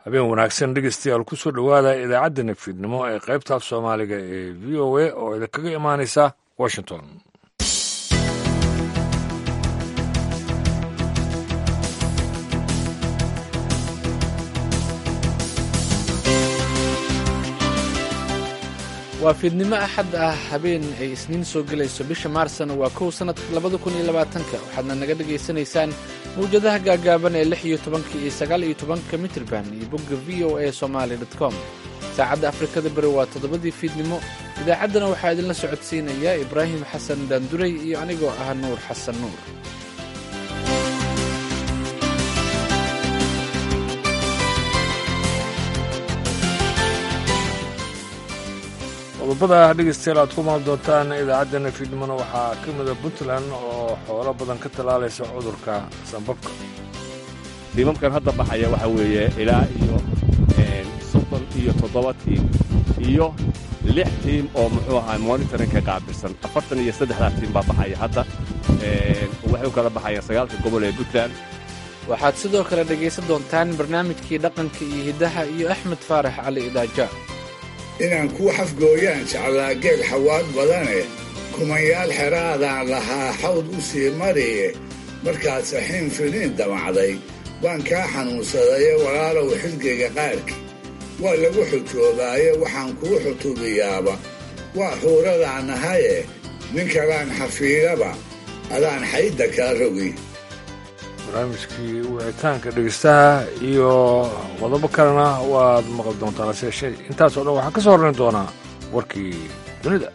habeen wanaagsan dhegeystayaal kusoo dhowaada idaacadda nafidnimo ee qaybtaaf soomaaliga ee v o a oo idinkaga imaanaysa washington waa fiidnimo axad ah habeen ay isniin soo gelayso bisha maarsna waa kow sannadka labada kun iyo labaatanka waxaadna naga dhagaysanaysaan mawjadaha gaagaaban ee lix iyo tobanka iyo sagaal iyo tobanka mitrban iyo bogga v o a somaali com saacadda afrikada beri waa toddobadii fiidnimo idaacaddana waxaa idinla socodsiinaya ibraahim xasan daanduray iyo anigoo ah nuur xasan nuur qodobada dhegeystayaal aad ku maal doontaan idaacaddana fiidnimona waxaa ka mida puntland oo xoolo badan ka tallaalaysa cudurka sambabka tiimamkan hadda baxaya waxaa weeye ilaa iyo soddon iyo toddoba tiim iyo lix tiim oo muxuu ahaa monitorinka qaabilsan afartan iyo saddexdaa tiim baa baxaya hadda waxay u kala baxayaan sagaalka gobol ee puntland waxaad sidoo kale dhegaysan doontaan barnaamijkii dhaqanka iyo hiddaha iyo axmed faarax cali idaaja inaan kuu xafgooyaan jeclaa geel xawaad badane kumanyaal xeraadaan lahaa xawd u sii mariye markaad saxiin fidhiin damacday baan kaa xanuunsadaye walaalow xilgayga qaarkii waa lagu xujoobaaye waxaan kuu xutuubiyaaba waa xuuradaan nahaye nin kalaan xafiidaba adaan xaydda kaa rogi barnaamijkii wicitaanka dhegeystaha iyo qodobo kalena waad maqli doontaan hase yeeshee intaasoo dhan waxaa ka soo horrayn doonaa warkii dunida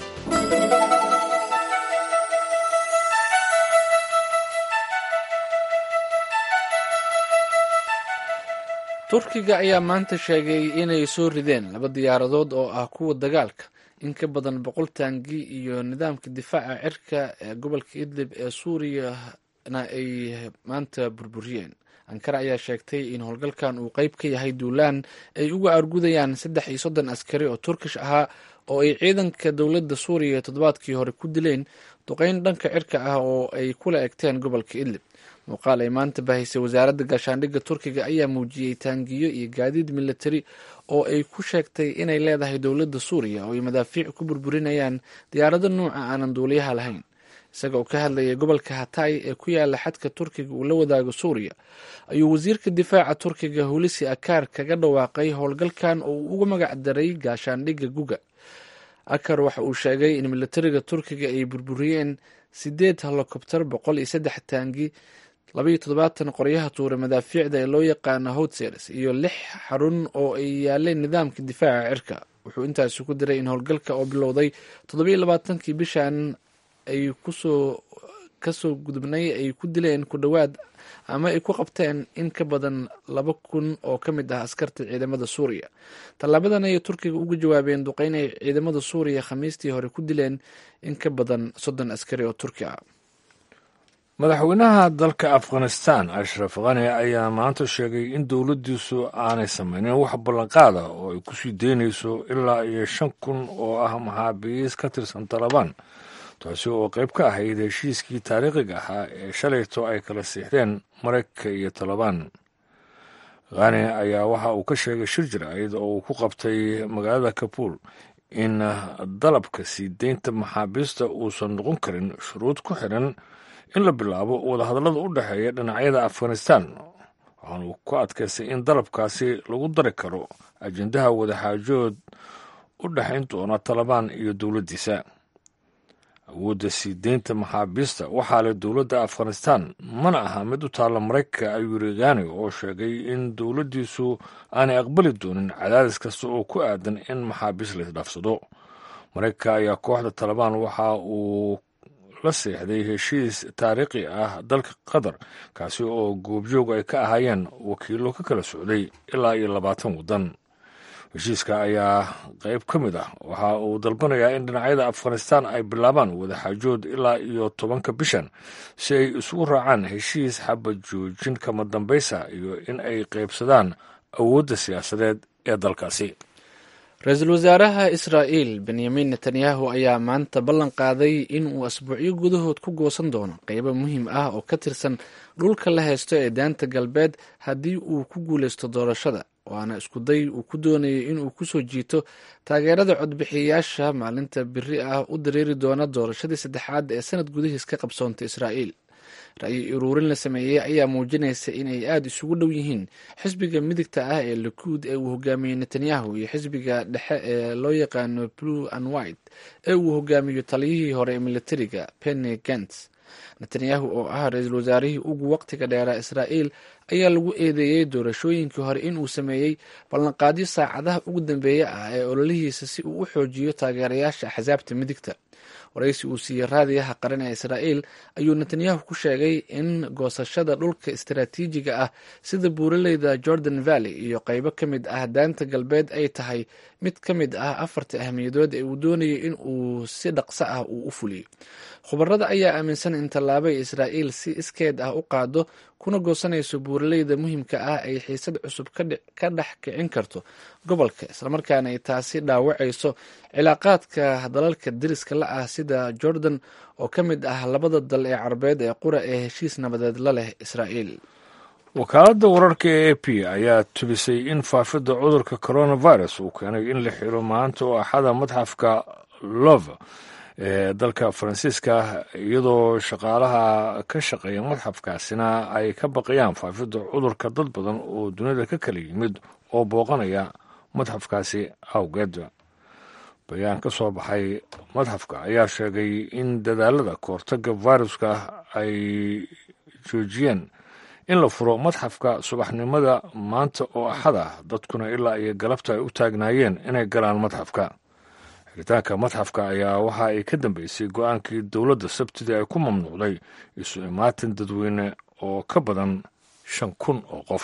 turkiga ayaa maanta sheegay inay soo rideen laba diyaaradood oo ah kuwa dagaalka in ka badan boqol taangi iyo nidaamka difaaca cirka ee gobolka idlib ee suuriyana ay maanta burburiyeen ankara ayaa sheegtay in howlgalkan uu qeyb ka yahay duulaan ay uga argudayaan saddex iyo soddon askari oo turkish ahaa oo ay ciidanka dowladda suuriya toddobaadkii hore ku dileen duqeyn dhanka cirka ah oo ay kula egteen gobolka idlib muuqaal ay maanta bahaysay wasaaradda gaashaandhigga turkiga ayaa muujiyey taangiyo iyo gaadiid militari oo ay ku sheegtay inay leedahay dowladda suuriya oo ay madaafiic ku burburinayaan diyaarado nuuca aanan duuliyaha lahayn isaga oo ka hadlayay gobolka hatay ee ku yaala xadka turkiga uu la wadaago suuriya ayuu wasiirka difaaca turkiga hulisi akar kaga dhawaaqay howlgalkan oo uu uga magac daray gaashaandhigga guga akar waxa uu sheegay in militariga turkiga ay burburiyeen sideed helikobter boqol iyo saddex taangi labaiyo toddobaatan qoryaha tuura madaafiicda ee loo yaqaano hotseres iyo lix xarun oo ay yaaleen nidaamka difaaca cirka wuxuu intaasi ku diray in howlgalka oo bilowday toddobiyo labaatankii bishan ay kusoo kasoo gudubnay ay ku dileen ku dhowaad ama ay ku qabteen in ka badan laba kun oo ka mid ah askarta ciidamada suuriya tallaabadan ayay turkiga uga jawaabeen duqeyn ay ciidamada suuriya khamiistii hore ku dileen in ka badan soddon askari oo turki ah madaxweynaha dalka afghanistan ashraf khani ayaa maanta sheegay in dowladdiisu aanay samaynin wax ballanqaada oo ay kusii daynayso ilaa iyo shan kun oo ah maxaabiis ka tirsan talabaan taasi oo qayb ka ahayd heshiiskii taariikhiga ahaa ee shalayto ay kala siixdeen maraykanka iyo talabaan khani ayaa waxa uu ka sheegay shir jiraa'id oo uu ku qabtay magaalada kabuul in dalabka sii deynta maxaabiista uusan noqon karin shuruud ku xiran in la bilaabo wadahadallada u dhexeeya dhinacyada afghanistan waxaanu ku adkaystay in dalabkaasi lagu dari karo ajendaha wadaxaajood u dhexayn doona talabaan iyo dowladdiisa awoodda sii deynta maxaabiista waxaa leh dowladda afghanistan mana aha mid u taalla maraykanka ayuu yiri khani oo sheegay in dowladdiisu aanay aqbali doonin cadaadis kasta oo ku aadan in maxaabiis la isdhaafsado maraykanka ayaa kooxda talabaan waxa uu la seexday heshiis taariikhi ah dalka qatar kaasi oo goobjoog ay ka ahaayeen wakiillo ka kala socday ilaa iyo labaatan waddan heshiiska ayaa qayb ka mid ah waxa uu dalbanayaa in dhinacyada afghanistan ay bilaabaan wadaxaajood ilaa iyo tobanka bishan si ay isugu raacaan heshiis xabad joojin kama dambaysa iyo in ay qaybsadaan awoodda siyaasadeed ee dalkaasi ra-iisul wasaaraha israa'iil benyamin netanyahu ayaa maanta ballan qaaday in uu asbuucyo gudahood ku goosan doono qeybo muhiim ah oo ka tirsan dhulka la haysto ee daanta galbeed haddii uu ku guulaysto doorashada waana iskuday uu ku doonayay inuu kusoo jiito taageerada codbixiyayaasha maalinta biri ah u dareeri doona doorashadii saddexaad ee sanad gudihiis ka qabsoontay israa'iil ra'yi uruurin la sameeyey ayaa muujinaysa inay aada isugu dhow yihiin xisbiga midigta ah ee likuud ee uu hogaamiyey netanyahu iyo xisbiga dhexe ee loo yaqaano blue and white ee uu hogaamiyo taliyihii hore ee militariga penny gents netanyahu oo ah ra-iisul wasaarihii ugu waqtiga dheeraa israa'iil ayaa lagu eedeeyey doorashooyinkii hore inuu sameeyey ballanqaadyo saacadaha ugu dambeeya ah ee ololihiisa si uu u xoojiyo taageerayaasha axsaabta midigta waraysi uu siiyey raadiyaha qaran ee israa'iil ayuu netanyahu ku sheegay in goosashada dhulka istaraatiijiga ah sida buuraleyda jordan valley iyo qeybo ka mid ah daanta galbeed ay tahay mid ka mid ah afarta ahmiyadood ee uu doonayay in uu si dhaqso ah uu u fuliyo khubarada ayaa aaminsan in tallaabo ay israa'iil si iskeed ah u qaado kuna goosanayso buuraleyda muhiimka ah ay xiisad cusub ka dhex kicin karto gobolka islamarkaana ay taasi dhaawacayso cilaaqaadka dalalka deriska la ah sida jordan oo ka mid ah labada dal ee carabeed ee qura ee heshiis nabadeed la leh israa'iil wakaaladda wararka ee a p ayaa tubisay in faafidda cudurka coronavirus uu keenay in la xiro maanta oo axada madxafka love ee dalka faransiiska iyadoo shaqaalaha ka shaqeeya madxafkaasina ay ka baqayaan faafidda cudurka dad badan oo dunida ka kala yimid oo booqanaya madxafkaasi awgeed bayaan ka soo baxay madxafka ayaa sheegay in dadaalada kahortaga viruska ay joojiyeen in la furo madxafka subaxnimada maanta oo axad ah dadkuna ilaa iyo galabta ay u taagnaayeen inay galaan madxafka xiritaanka madxafka ayaa waxa ay ka dambeysay go-aankii dowladda sabtidii ay ku mamnuucday isu imaatin dadweyne oo ka badan shan kun oo qof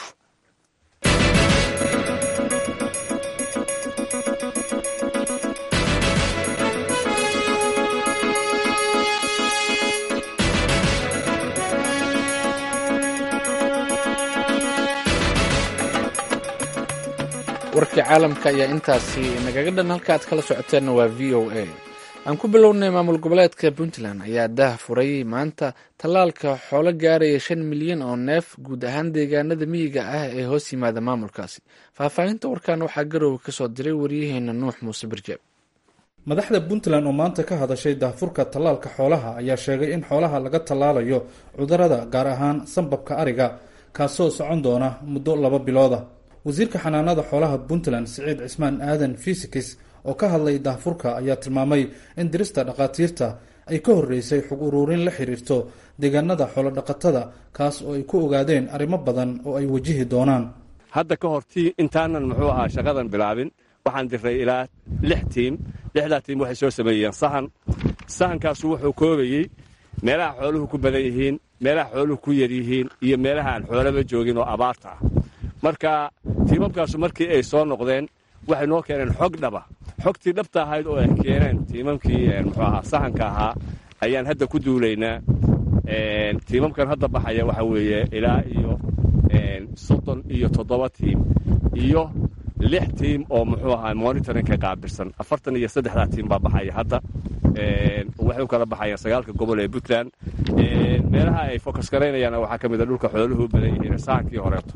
warkii caalamka ayaa intaasi nagaga dhan halka aad kala socoteenna waa v o a aan ku bilownay maamul goboleedka puntland ayaa daah furay maanta tallaalka xoolo gaaraya shan milyan oo neef guud ahaan deegaanada miyiga ah ee hoos yimaada maamulkaasi faahfaahinta warkan waxaa garoowe kasoo diray waryaheena nuux muuse birjeeb madaxda puntland oo maanta ka hadashay daahfurka tallaalka xoolaha ayaa sheegay in xoolaha laga tallaalayo cudurada gaar ahaan sambabka ariga kaasoo socon doona muddo laba bilooda wasiirka xanaanada xoolaha puntland siciid cismaan aadan fisikis oo ka hadlay daahfurka ayaa tilmaamay in dirista dhakhaatiirta ay ka horreysay xog uruurin la xiriirto deegaanada xoolodhaqatada kaas oo ay ku ogaadeen arrimo badan oo ay wajihi doonaan hadda ka hor tii intaanan muxuu ahaa shaqadan bilaabin waxaan diray ilaa lix tiim lixdaa tiim waxay soo sameeyeen sahan sahankaasu wuxuu koobayey meelaha xooluhu ku badan yihiin meelaha xooluhu ku yar yihiin iyo meelaha aan xoolaba joogin oo abaarta ah marka tiimamkaasu markii ay soo noqdeen waxay noo keeneen xog dhaba xogtii dhabta ahayd oo ay keeneen tiimamkii muxuu ahaa sahanka ahaa ayaan hadda ku duulaynaa tiimamkan hadda baxaya waxa weeye ilaa iyo soddon iyo toddoba tiim iyo lix tiim oo muxuu ahaa monitoringka qaabilsan afartan iyo saddexdaa tiim baa baxaya hadda waxay u kala baxayaan sagaalka gobol ee puntland meelaha ay fokas garaynayaana waxaa ka mid a dhulka xooluhu badan yihiin sahankii horeeto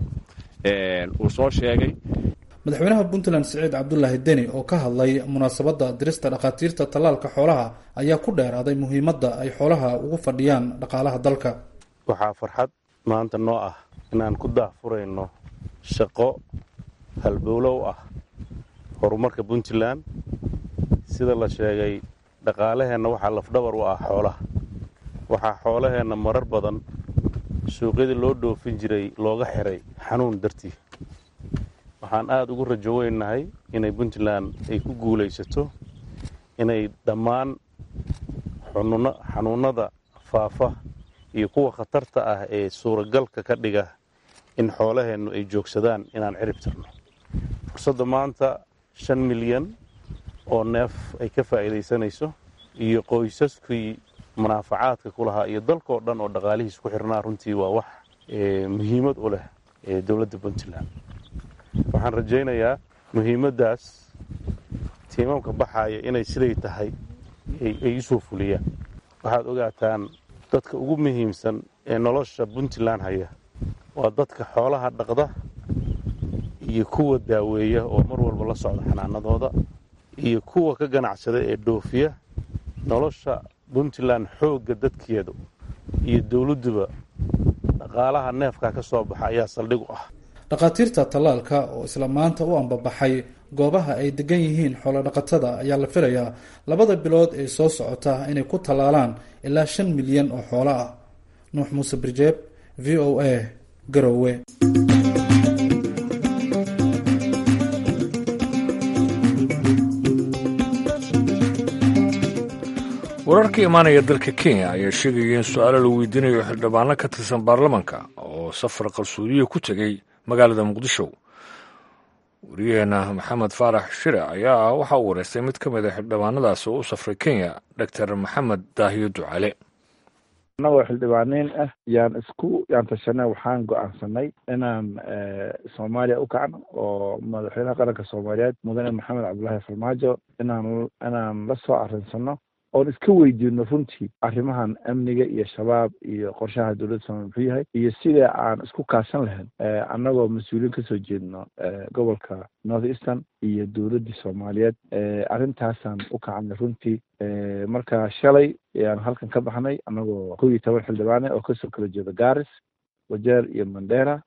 uu soo sheegay madaxweynaha puntland siciid cabdulaahi deni oo ka hadlay munaasabadda dirista dhakhaatiirta tallaalka xoolaha ayaa ku dheeraaday muhiimadda ay xoolaha ugu fadhiyaan dhaqaalaha dalka waxaa farxad maanta noo ah inaan ku daahfurayno shaqo halbowlow ah horumarka puntland sida la sheegay dhaqaalaheenna waxaa lafdhabar u ah xoolaha waxaa xoolaheenna marar badan suuqyadii loo dhoofin jiray looga xiray xanuun dartii waxaan aada ugu rajo weynahay inay puntland ay ku guulaysato inay dhammaan xanuunnada faafa iyo kuwa khatarta ah ee suuragalka ka dhiga in xoolaheennu ay joogsadaan inaan cirib tirno fursadda maanta shan milyan oo neef ay ka faa'iidaysanayso iyo qoysaskii munaafacaadka ku lahaa iyo dalkoo dhan oo dhaqaalihiis ku xirnaa runtii waa wax muhiimad u leh dowladda puntland waxaan rajaynayaa muhiimaddaas tiimamka baxaaya inay siday tahay ay usoo fuliyaan waxaad ogaataan dadka ugu muhiimsan ee nolosha puntland haya waa dadka xoolaha dhaqda iyo kuwa daaweeya oo mar walba la socda xanaanadooda iyo kuwa ka ganacsada ee dhoofiya nolosha puntland xoogga dadkeedu iyo dowladduba dhaqaalaha neefkaa ka soo baxa ayaa saldhig u ah dhakhaatiirta tallaalka oo isla maanta u ambabaxay goobaha ay degan yihiin xoolodhaqatada ayaa la filayaa labada bilood ee soo socota inay ku tallaalaan ilaa shan milyan oo xoolo ah nuux muuse birjeeb v o a garowe wararka imaanaya dalka kenya ayaa sheegaya in su-aalo la weydiinayo xildhibaano ka tirsan baarlamanka oo safar qarsoodiya ku tegey magaalada muqdisho wariyaheena maxamed faarax shire ayaa waxa uu wareystay mid ka mid a xildhibaanadaas oo u safray kenya doctor maxamed daahiyo ducale annagoo xildhibaaniin ah yaan isku yaan tashanay waxaan go-aansanay inaan soomaaliya u kacno oo madaxweynaha qaranka soomaaliyeed mudane maxamed cabdulaahi farmaajo inaan inaan la soo arinsano oon iska weydiino runtii arrimahan amniga iyo shabaab iyo qorshaha dowladda soomaliya muxuu yahay iyo sida aan isku kaashan lahayn annagoo mas-uuliyiin kasoo jeedno gobolka north eastern iyo dowladdii soomaaliyeed arrintaasaan u kacnay runtii marka shalay ayaan halkan ka baxnay annagoo kow iyo toban xildhibaane oo kasoo kala jeeda garis wajeer iyo mandera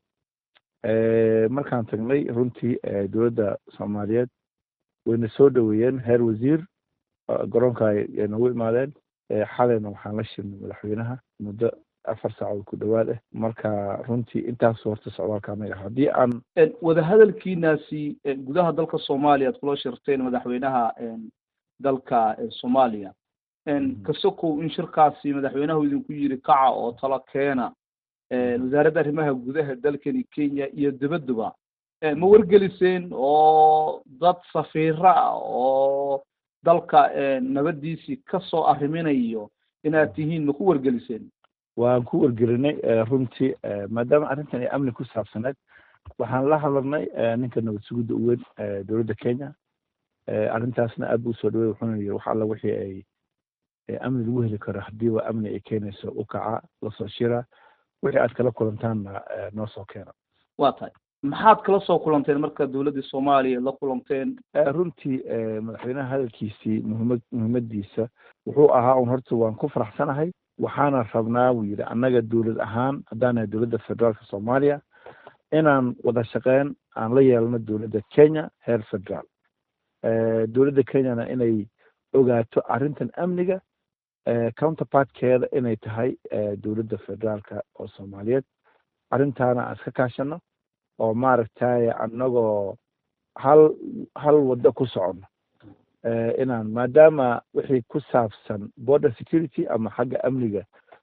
markaan tagnay runtii dowladda soomaaliyeed wayna soo dhoweeyeen heer wasiir garoonka ay nagu imaadeen xalayna waxaan la shirnay madaxweynaha muddo afar saacood ku dhowaad ah marka runtii intaas horta socdaalka anaga haddii aan wadahadalkiinaasi gudaha dalka soomaaliya ad kula shirteen madaxweynaha dalka soomaaliya kasokow in shirkaasi madaxweynahu idinku yiri kaca oo talo keena wasaaradda arrimaha gudaha dalkani kenya iyo dibadduba ma wargeliseen oo dad safiira ah oo dalka nabadiisii kasoo arriminayo inaad tihiin ma ku wargeliseen waan ku wargelinay runtii maadaama arrintan ay amni ku saabsaneed waxaan la hadalnay ninka nabad sugidda u weyn dowladda kenya arrintaasna aad buu usoo dhawey wuxuuna yiri wax alla wixii ay amni lagu heli karo hadiiba amni ay keenayso u kaca lasoo shira wixii aad kala kulantaanna noo soo keena waa tahay maxaad kala soo kulanteen marka dowladdii soomaaliya la kulanteen runtii madaxweynaha hadalkiisii muhimad muhiimadiisa wuxuu ahaa un horta waan ku faraxsanahay waxaana rabnaa buu yidhi annaga dowlad ahaan haddaan nahay dowladda federaalka soomaaliya inaan wada shaqeyn aan la yeelno dowladda kenya heer federaal dowladda kenyana inay ogaato arrintan amniga counterpartkeeda inay tahay dowladda federaalka oo soomaaliyeed arrintaana aan iska kaashano oo maaragtay annagoo hal hal waddo ku socono inaan maadaama wixii ku saabsan border security ama xagga amniga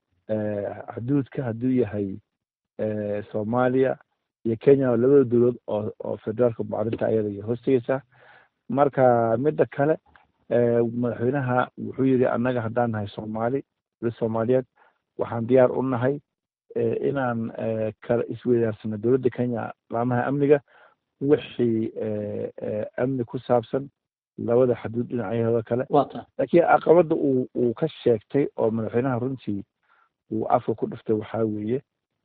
xuduudka hadduu yahay soomaaliya iyo kenya labada dowlad oo oo federaalka arrinta ayada iyo hoostegeysaa marka midda kale madaxweynaha wuxuu yidhi annaga haddaan nahay soomaali dowlad soomaaliyeed waxaan diyaar u nahay inaan kala isweydaarsano dowladda kenya laamaha amniga wixii amni ku saabsan labada xaduud dhinacyahooda kale laakiin caqabadda uu uu ka sheegtay oo madaxweynaha runtii uu afka ku dhiftay waxaa weeye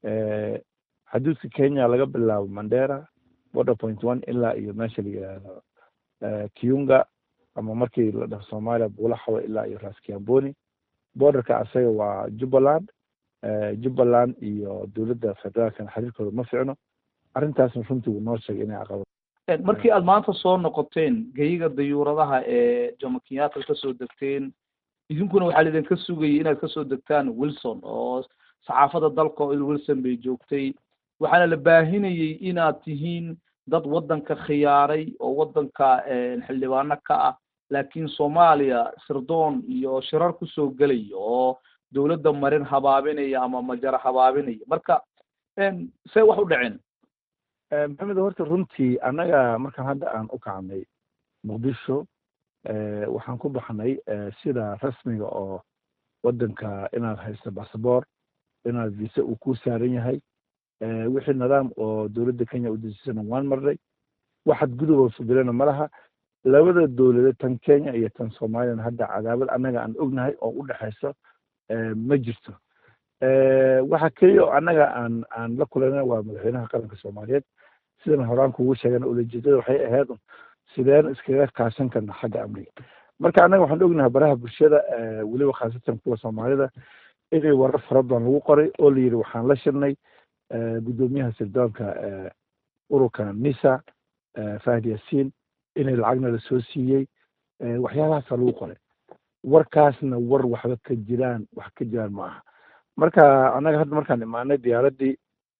xaduudka kenya laga bilaabo mandera border point one ilaa iyo meesha la yidhaahdo kiunga ama markii la dhaho soomaaliya buulaxawa ilaa iyo raskiamboni borderka asaga waa jubbaland jubbaland iyo dowladda federaalkana xiriirkooda ma ficno arrintaasna runtii wuu noo sheegay inay caqabad markii aad maanta soo noqoteen geyiga dayuuradaha ee jomo kenyatta kasoo degteen idinkuna waxaa laidinka sugayay inaad kasoo degtaan wilson oo saxaafadda dalka oo il wilson bay joogtay waxaana la baahinayay inaad tihiin dad waddanka khiyaaray oo waddanka xildhibaano ka ah laakiin soomaaliya sirdoon iyo shirar kusoo gelaya oo dowladda marin habaabinaya ama majara habaabinaya marka see wax u dhaceen maxamed horta runtii annaga markaan hadda aan u kacnay muqdisho waxaan ku baxnay sida rasmiga oo waddanka inaad haysto basaboor inaad visa uu ku saaran yahay wixii nidaam oo dowladda kenya u dejisana waan marnay waxaad guduboo fudilena ma laha labada dowladeed tan kenya iyo tan soomaaliyana hadda cadaabad annaga aan ognahay oo u dhexayso ma jirto waxa keliya oo annaga aan aan la kulanay waa madaxweynaha qaranka soomaaliyeed sidan horaan kugu sheegan ulajeedada waxay ahayd sideen iskaga kaashan karna xagga amniga marka annaga waxaan ognahay baraha bulshada weliba khaasatan kuwa soomaalida inay warar fara badan lagu qoray oo la yidhi waxaan la shirnay guddoomiyaha sirdoonka ururka nisa fahd yaasiin inay lacagna lasoo siiyey waxyaabahaasa lagu qoray warkaasna war waxba ka jiraan wax ka jiraan ma aha marka annaga hadda markaan imaanay diyaaraddii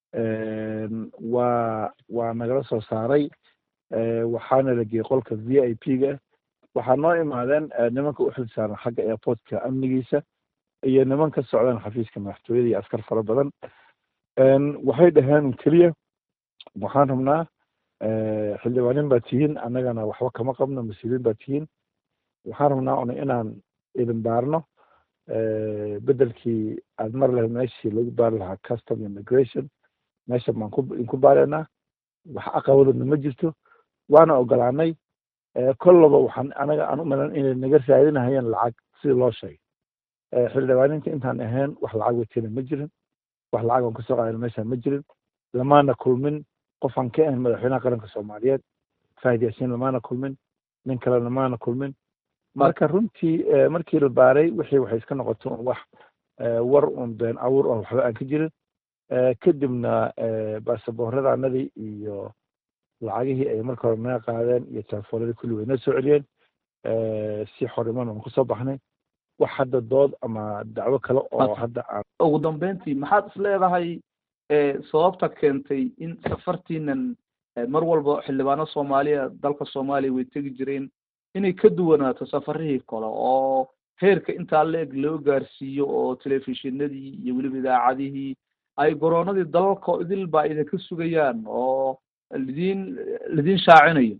waa waa nagala soo saaray waxaana la geeyey qolka v i p ga waxaa noo imaadeen nimanka u xil saaran xagga airportka amnigiisa iyo niman ka socdaan xafiiska madaxtooyada iyo askar fara badan waxay dhaheen keliya waxaan rabnaa xildhibaanin baa tihiin annagana waxba kama qabno mas-uuliyiin baa tihiin waxaan rabnaa una inaan idin baarno bedelkii aad mar lahayd meeshii lagu baari lahaa custom immigration meesha baan ku inku baaraynaa wax aqabadoodna ma jirto waana ogolaanay kollaba waxaan anaga aan u malan inay naga raadinahayeen lacag sidii loo sheegay xildhibaaninta intaan ahayn wax lacag watena ma jirin wax lacag aan kasoo qaadana meeshaan ma jirin lamaana kulmin qofaan ka ahayn madaxweynaha qaranka soomaaliyeed fahid yaasiin lamaana kulmin nin kale lamaana kulmin marka runtii markii la baaray wixii waxay iska noqoto un wax war un been abuur oo waxba aan ka jirin kadibna baasabooradaanadii iyo lacagihii ay marka hore naga qaadeen iyo telefoonadii kulli way noo soo celiyeen si xoriman aan kusoo baxnay wax hadda dood ama dacwo kale oo hadda aan ugu dambeyntii maxaad is leedahay sababta keentay in safartiinan mar walba xildhibaano soomaaliya dalka soomaaliya way tegi jireen inay ka duwanaato safarihii kale oo heerka intaa la-eg loo gaarsiiyo oo telefishinadii iyo weliba idaacadihii ay goroonadii dalalka idil baa idinka sugayaan oo lidiin lidiin shaacinayo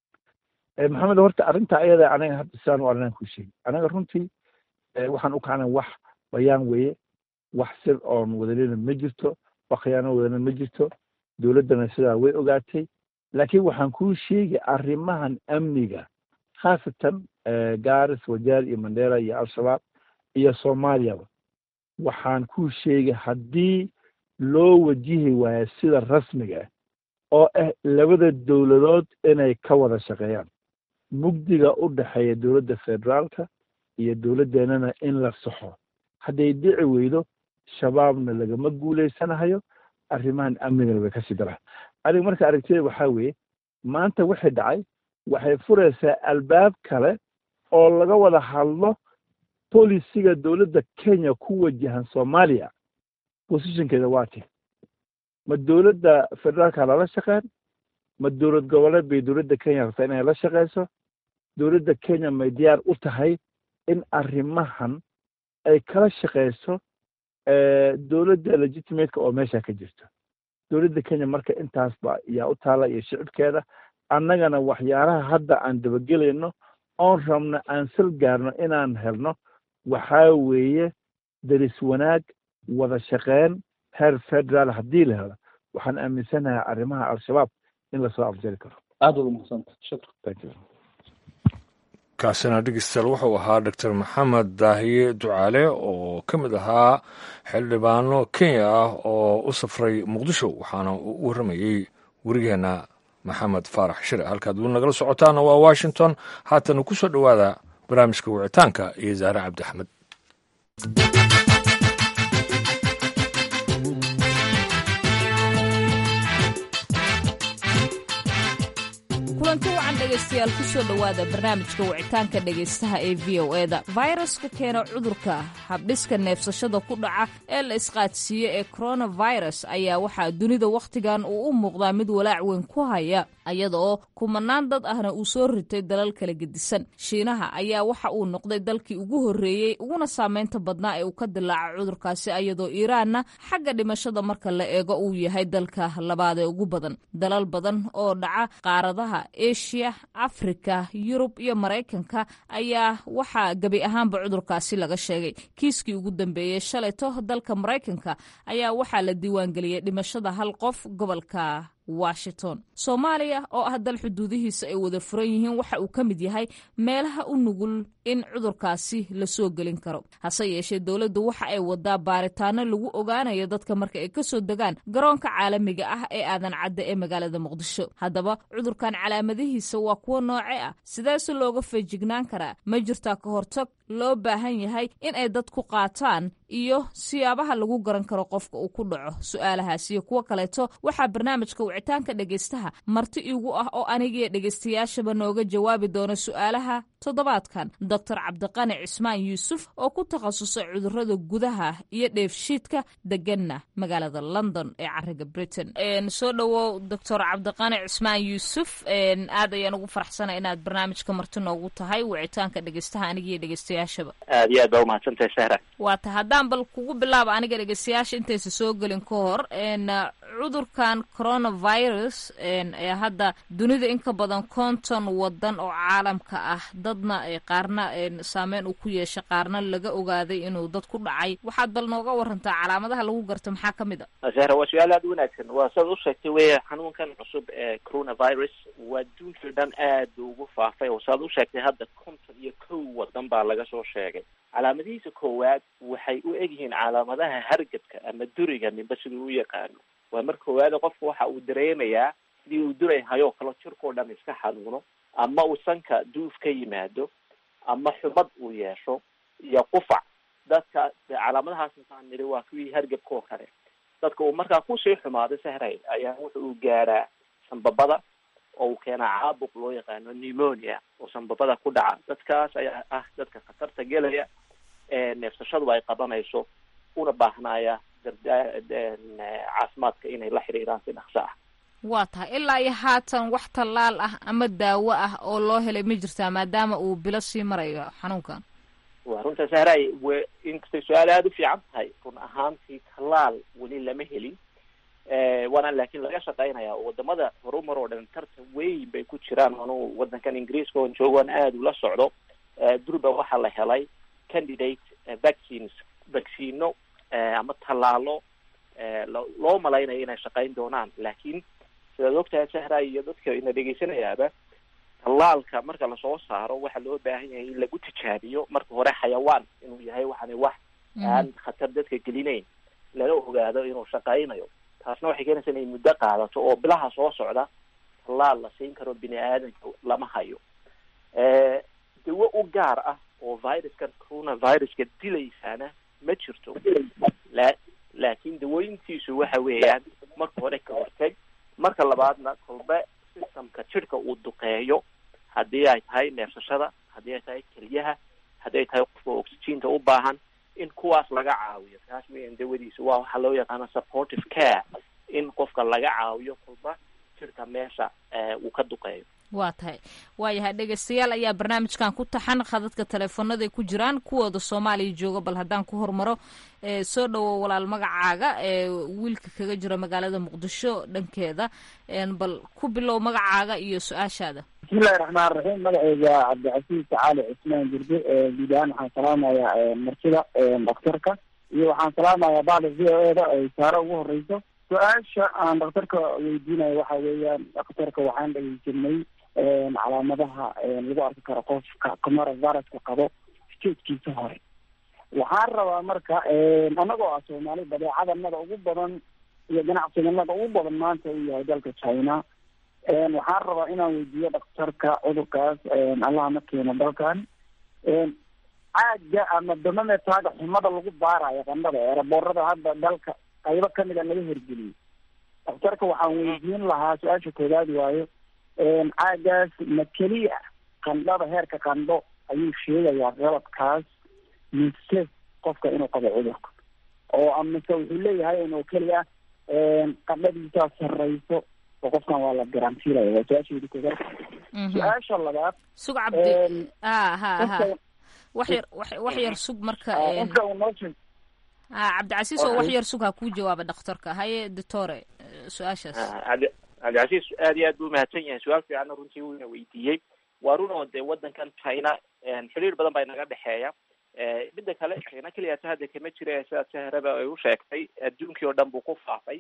maxamed horta arrinta ayada anaga hadda sidaan u arrinaan ku sheegi anaga runtii waxaan u kacnay wax bayaan weeye wax sir oon wadalina ma jirto wax khiyaano wadalina ma jirto dowladdana sidaa way ogaatay laakiin waxaan kuu sheegi arrimahan amniga khaasatan garis wajaar iyo mandera iyo al-shabaab iyo soomaaliyaba waxaan kuu sheegay haddii loo wajihi waayo sida rasmiga ah oo ah labada dowladood inay ka wada shaqeeyaan mugdiga u dhexeeya dowladda federaalka iyo dowladdeenana in la saxo hadday dhici weydo shabaabna lagama guulaysanahayo arrimahan amnigana way kasii daraan aniga marka aragtida waxaa weeye maanta wixii dhacay waxay furaysaa albaab kale oo laga wada hadlo bolisiga dowladda kenya ku wajahan soomaaliya positionkeeda waa ti ma dowladda federaalka lala shaqeyn ma dowlad goboleed bay dowladda kenya rabtaa inay la shaqeyso dowladda kenya may diyaar u tahay in arrimahan ay kala shaqeyso dowladda legitimateka oo meesha ka jirto dowladda kenya marka intaas ba yaa u taala iyo shicibkeeda annagana waxyaalaha hadda aan dabagelayno oon rabno aan sal gaarno inaan helno waxaa weeye daris wanaag wada shaqeyn heer federaal haddii la helo waxaan aaminsanahay arrimaha al-shabaab in lasoo afjari karo aad uga mahadsanta shukran thank you kaasina dhegeystayaal wuxuu ahaa doctor maxamed daahiye ducaale oo ka mid ahaa xildhibaano kenya ah oo u safray muqdisho waxaana uu u warramayey werigeena maxamed faarax shire halkaad weli nagala socotaana waa washington haatana ku soo dhowaada barnaamijka wicitaanka iyo zaare cabdi axmed kulanti wacan dhegaystayaal kusoo dhowaada barnaamijka wicitaanka dhegaystaha ee v o eda fayraska keena cudurka habdhiska neefsashada ku dhaca ee la isqaadsiiyo ee coronavirus ayaa waxaa dunida wakhtigan uu u muuqdaa mid walaac weyn ku haya iyada oo kumanaan dad ahna uu soo ritay dalal kala gedisan shiinaha ayaa waxa uu noqday dalkii ugu horreeyey uguna saameynta badnaa ee uu ka dilaaca cudurkaasi iyadoo iiraanna xagga dhimashada marka la eego uu yahay dalka labaad ee ugu badan dalal badan oo dhaca qaaradaha eshiya afrika yurub iyo maraykanka ayaa waxaa gebi ahaanba cudurkaasi laga sheegay kiiskii ugu dambeeyey shalayto dalka maraykanka ayaa waxaa la diiwaangeliyey dhimashada hal qof gobolka washington soomaaliya oo ah dal xuduudihiisa ay wada furan yihiin waxa uu ka mid yahay meelaha u nugul in cudurkaasi lasoo gelin karo hase yeeshee dowladdu waxa ay wadaa baaritaano lagu ogaanayo dadka marka ay kasoo degaan garoonka caalamiga ah ee aadan cadda ee magaalada muqdisho haddaba cudurkan calaamadihiisa waa kuwo nooce ah sideese looga feejignaan karaa ma jirtaa ka hortag loo baahan yahay in ay dad ku qaataan iyo siyaabaha lagu garan karo qofka uu ku dhaco su-aalahaas iyo kuwo kaleeto waxaa barnaamijka wicitaanka dhegaystaha marti iigu ah oo anigiyo dhegaystayaashaba nooga jawaabi doona su-aalaha toddobaadkan doctor cabdiqani cismaan yuusuf oo ku takhasusay cudurada gudaha iyo dheefshiidka deganna magaalada london ee cariga britain soo dhowow doctor cabdiqani cismaan yuusuf aad ayaan ugu faraxsana inaad barnaamijka marti noogu tahay wicitaanka dhegaystaha anigiyo dhegaystayaashaba aad iyo aad baa umahadsantahay sahra waa ta haddaan bal kugu bilaaba aniga dhegeystayaasha intaysa soo gelin ka hor cudurkan coronavirus ee hadda dunida in ka badan konton wadan oo caalamka ah dadna qaarna saameyn uu ku yeeshay qaarna laga ogaaday inuu dad ku dhacay waxaad bal nooga warantaa calaamadaha lagu garto maxaa ka mid a sahra waa su-aal aada u wanaagsan waa saad u sheegtay weya xanuunkan cusub ee coronavirus waa adduunkii dhan aad buu ugu faafay oo saad u sheegtay hadda konton iyo kow wadan baa laga soo sheegay calaamadihiisa koowaad waxay u egyihiin calaamadaha hargabka ama duriga ninba siduu u yaqaano waa mar koowaada qofku waxa uu dareemayaa sidii uu duray hayoo kale jirkao dhan iska xanuuno ama uu sanka duuf ka yimaado ama xubad uu yeesho iyo qufac dadka calaamadahaas maxaan nidhi waa kuwii hargabka oo kale dadka uu markaa kusii xumaado sahray ayaa wuxa uu gaadhaa sanbabada oo uu keenaa caabuq loo yaqaano pneumonia oo sanbabada ku dhaca dadkaas ayaa ah dadka khatarta gelaya ee neefsashadu ay qabanayso una baahnaya caafimaadka inay la xiriiraan si dhaqso ah waa tahay ilaa iyo haatan wax tallaal ah ama daawo ah oo loo helay ma jirtaa maadaama uu bilo sii marayo xanuunkan waa runta sahraay w inkastay su-aal aada u fiican tahay run ahaantii tallaal weli lama helin waana laakiin laga shaqeynaya oo wadamada horumar oo dhan tartan weyn bay ku jiraan anuu wadankan ingiriiska oon joogoan aada ula socdo durba waxaa la helay candidate vaccines vaccino ama tallaalo loo malaynayo inay shaqeyn doonaan laakiin sidaad ogtahay sahra iyo dadka ina dhegeysanayaaba tallaalka marka lasoo saaro waxaa loo baahan yahay in lagu tijaabiyo marka hore xayawaan inuu yahay waxaana wax aan khatar dadka gelinayn lala ogaado inuu shaqeynayo taasna waxay keenaysaa inay muddo qaadato oo bilaha soo socda tallaal la siin karo bini aadanka lama hayo dawo u gaar ah oo viruskan coronaviruska dilaysaana ma jirto la laakiin dawooyintiisu waxa weeyaan marka hore ka horteg marka labaadna kolbe systemka jidhka uu duqeeyo haddii ay tahay neefsashada haddii ay tahay keliyaha haddii ay tahay qofka oxygeenta u baahan in kuwaas laga caawiyo taas weyan dawadiisa waa waxaa loo yaqaana supportive care in qofka laga caawiyo kolba jidhka meesha uu ka duqeeyo waa tahay waayahay dhegeystayaal ayaa barnaamijkan ku taxan khadadka teleefonaday ku jiraan kuwooda soomaaliya jooga bal haddaan ku hormaro soo dhowo walaal magacaaga ee wiilka kaga jira magaalada muqdisho dhankeeda bal ku bilow magacaaga iyo su-aashaada bismillahi raxmaan raxiim magaceyga cabdicasiis cali cismaan jirde guud ahaan waxaan salaamayaa martida daktarka iyo waxaan salaamayaa bacda v o e da ay saare ugu horeyso su-aasha aan daktarka weydiinayo waxa weeyaan daktarka waxaan dhegeysanay calaamadaha lagu arki karo qofka coronaviruska qabo statekiisa hore waxaan rabaa marka anagoo ah soomaali badeecadanada ugu badan iyo ganacsiganada ugu badan maanta uu yahay dalka china waxaan rabaa inaan weydiiyo daktarka cudurkaas allaha ma keeno dalkan caaga ama damametaaga xumada lagu baarayo qandhada eeraboorada hadda dalka qaybo kamid a laga hirgeliyey daktarka waxaan weydiin lahaa su-aasha koowaad waayo caagaas ma keliya qandhada heerka qandho ayuu sheegayaa qalabkaas mise qofka inuu qabo cudurka oo amise wuxuu leeyahay inuu keliya qandhadiisaa sarreyso oo qofkan waa la garantiilaya waa su-aasheedi koowaad su-aasha labaad sug cabdi ha ha ha wax yar wax yar sug marka qofka uu noo sheeg ha cabdicasiis oo wax yar sug ha kuu jawaaba dhakhtarka haye doctore su-aashaas cabdi cabdicasiis aad iyo aad buu umahadsan yahay su-aal fiicanna runtii wuuna weydiiyey waa run oo dee wadankan china xiriir badan baa inaga dhexeeya midda kale china keliyaata hadda kama jira sidaad sahraba ay u sheegtay adduunkii oo dhan buu ku faafay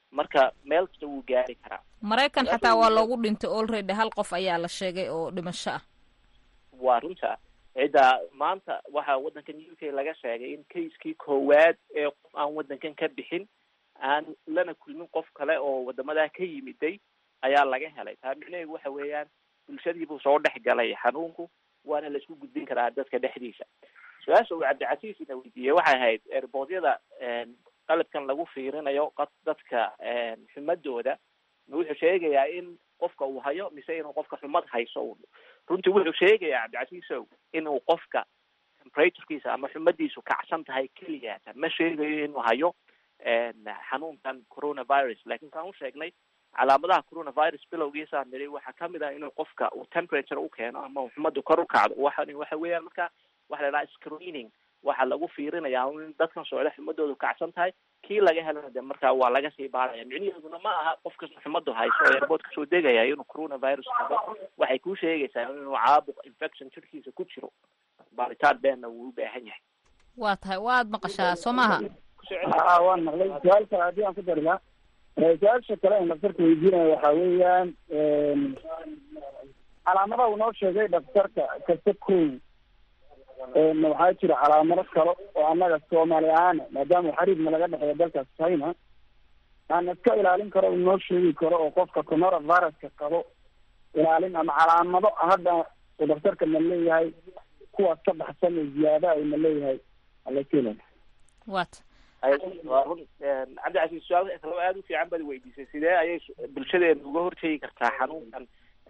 marka meel kasta wuu gaari karaa maraykan xataa waa loogu dhintay already hal qof ayaa la sheegay oo dhimasho ah waa runta cidda maanta waxaa waddankan u k laga sheegay in kaiskii koowaad ee qof aan waddankan ka bixin aan lana kulmin qof kale oo wadamadaa ka yimiday ayaa laga helay taa micnaheedu waxa weeyaan bulshadiibuu soo dhex galay xanuunku waana la isku gudbin karaa dadka dhexdiisa su-aasha uu cabdicasiis ina weydiiyey waxay ahayd erboodyada qalabkan lagu fiirinayo dadka xumadooda wuxuu sheegayaa in qofka uu hayo mise inuu qofka xumad hayso runtii wuxuu sheegayaa cabdicasiisow inuu qofka temperaturekiisa ama xumadiisu kacsan tahay keliyaata ma sheegayo inuu hayo xanuunkan coronavirus lakin kaan u sheegnay calaamadaha coronavirus bilowgiisaan niri waxaa kamid ah inuu qofka uu temperature u keeno ama uu xumadu kor u kacdo waxan waxa weeyaan marka waxa la dhaha screening waxaa lagu fiirinayaa in dadkan socda xumadoodu kacsan tahay kii laga helana de markaa waa laga sii baaraya micniheeduna ma aha qof kasta xumadu hayso oo airbood kasoo degaya inuu coronavirus qabo waxay ku sheegaysaa inuu caabuq infection jirkiisa ku jiro baaritaan beenna wuu u baahan yahay waa tahay waad maqashaa soo maaha a waan maqlay su-aal kale haddii aan ku dari lahaa su-aasha kale ee dhaktarka weydiinaya waxaa weeyaan calaamadaha uu noo sheegay dhaktarka kasta kow waxaa jira calaamado kale oo annaga soomaali ahaana maadaama xariibna laga dhexeeya dalkaas china aan iska ilaalin karo uu noo sheegi karo oo qofka coronaviruska qabo ilaalin ama calaamado hadda uu dhaktarka na leeyahay kuwaas ka baxsan oo ziyaada ay na leeyahay alakela wat waa run cabdicasiis su-aal kaloo aada u fiican baad weydiisay sidee ayay bulshadeena uga hortegi kartaa xanuunkan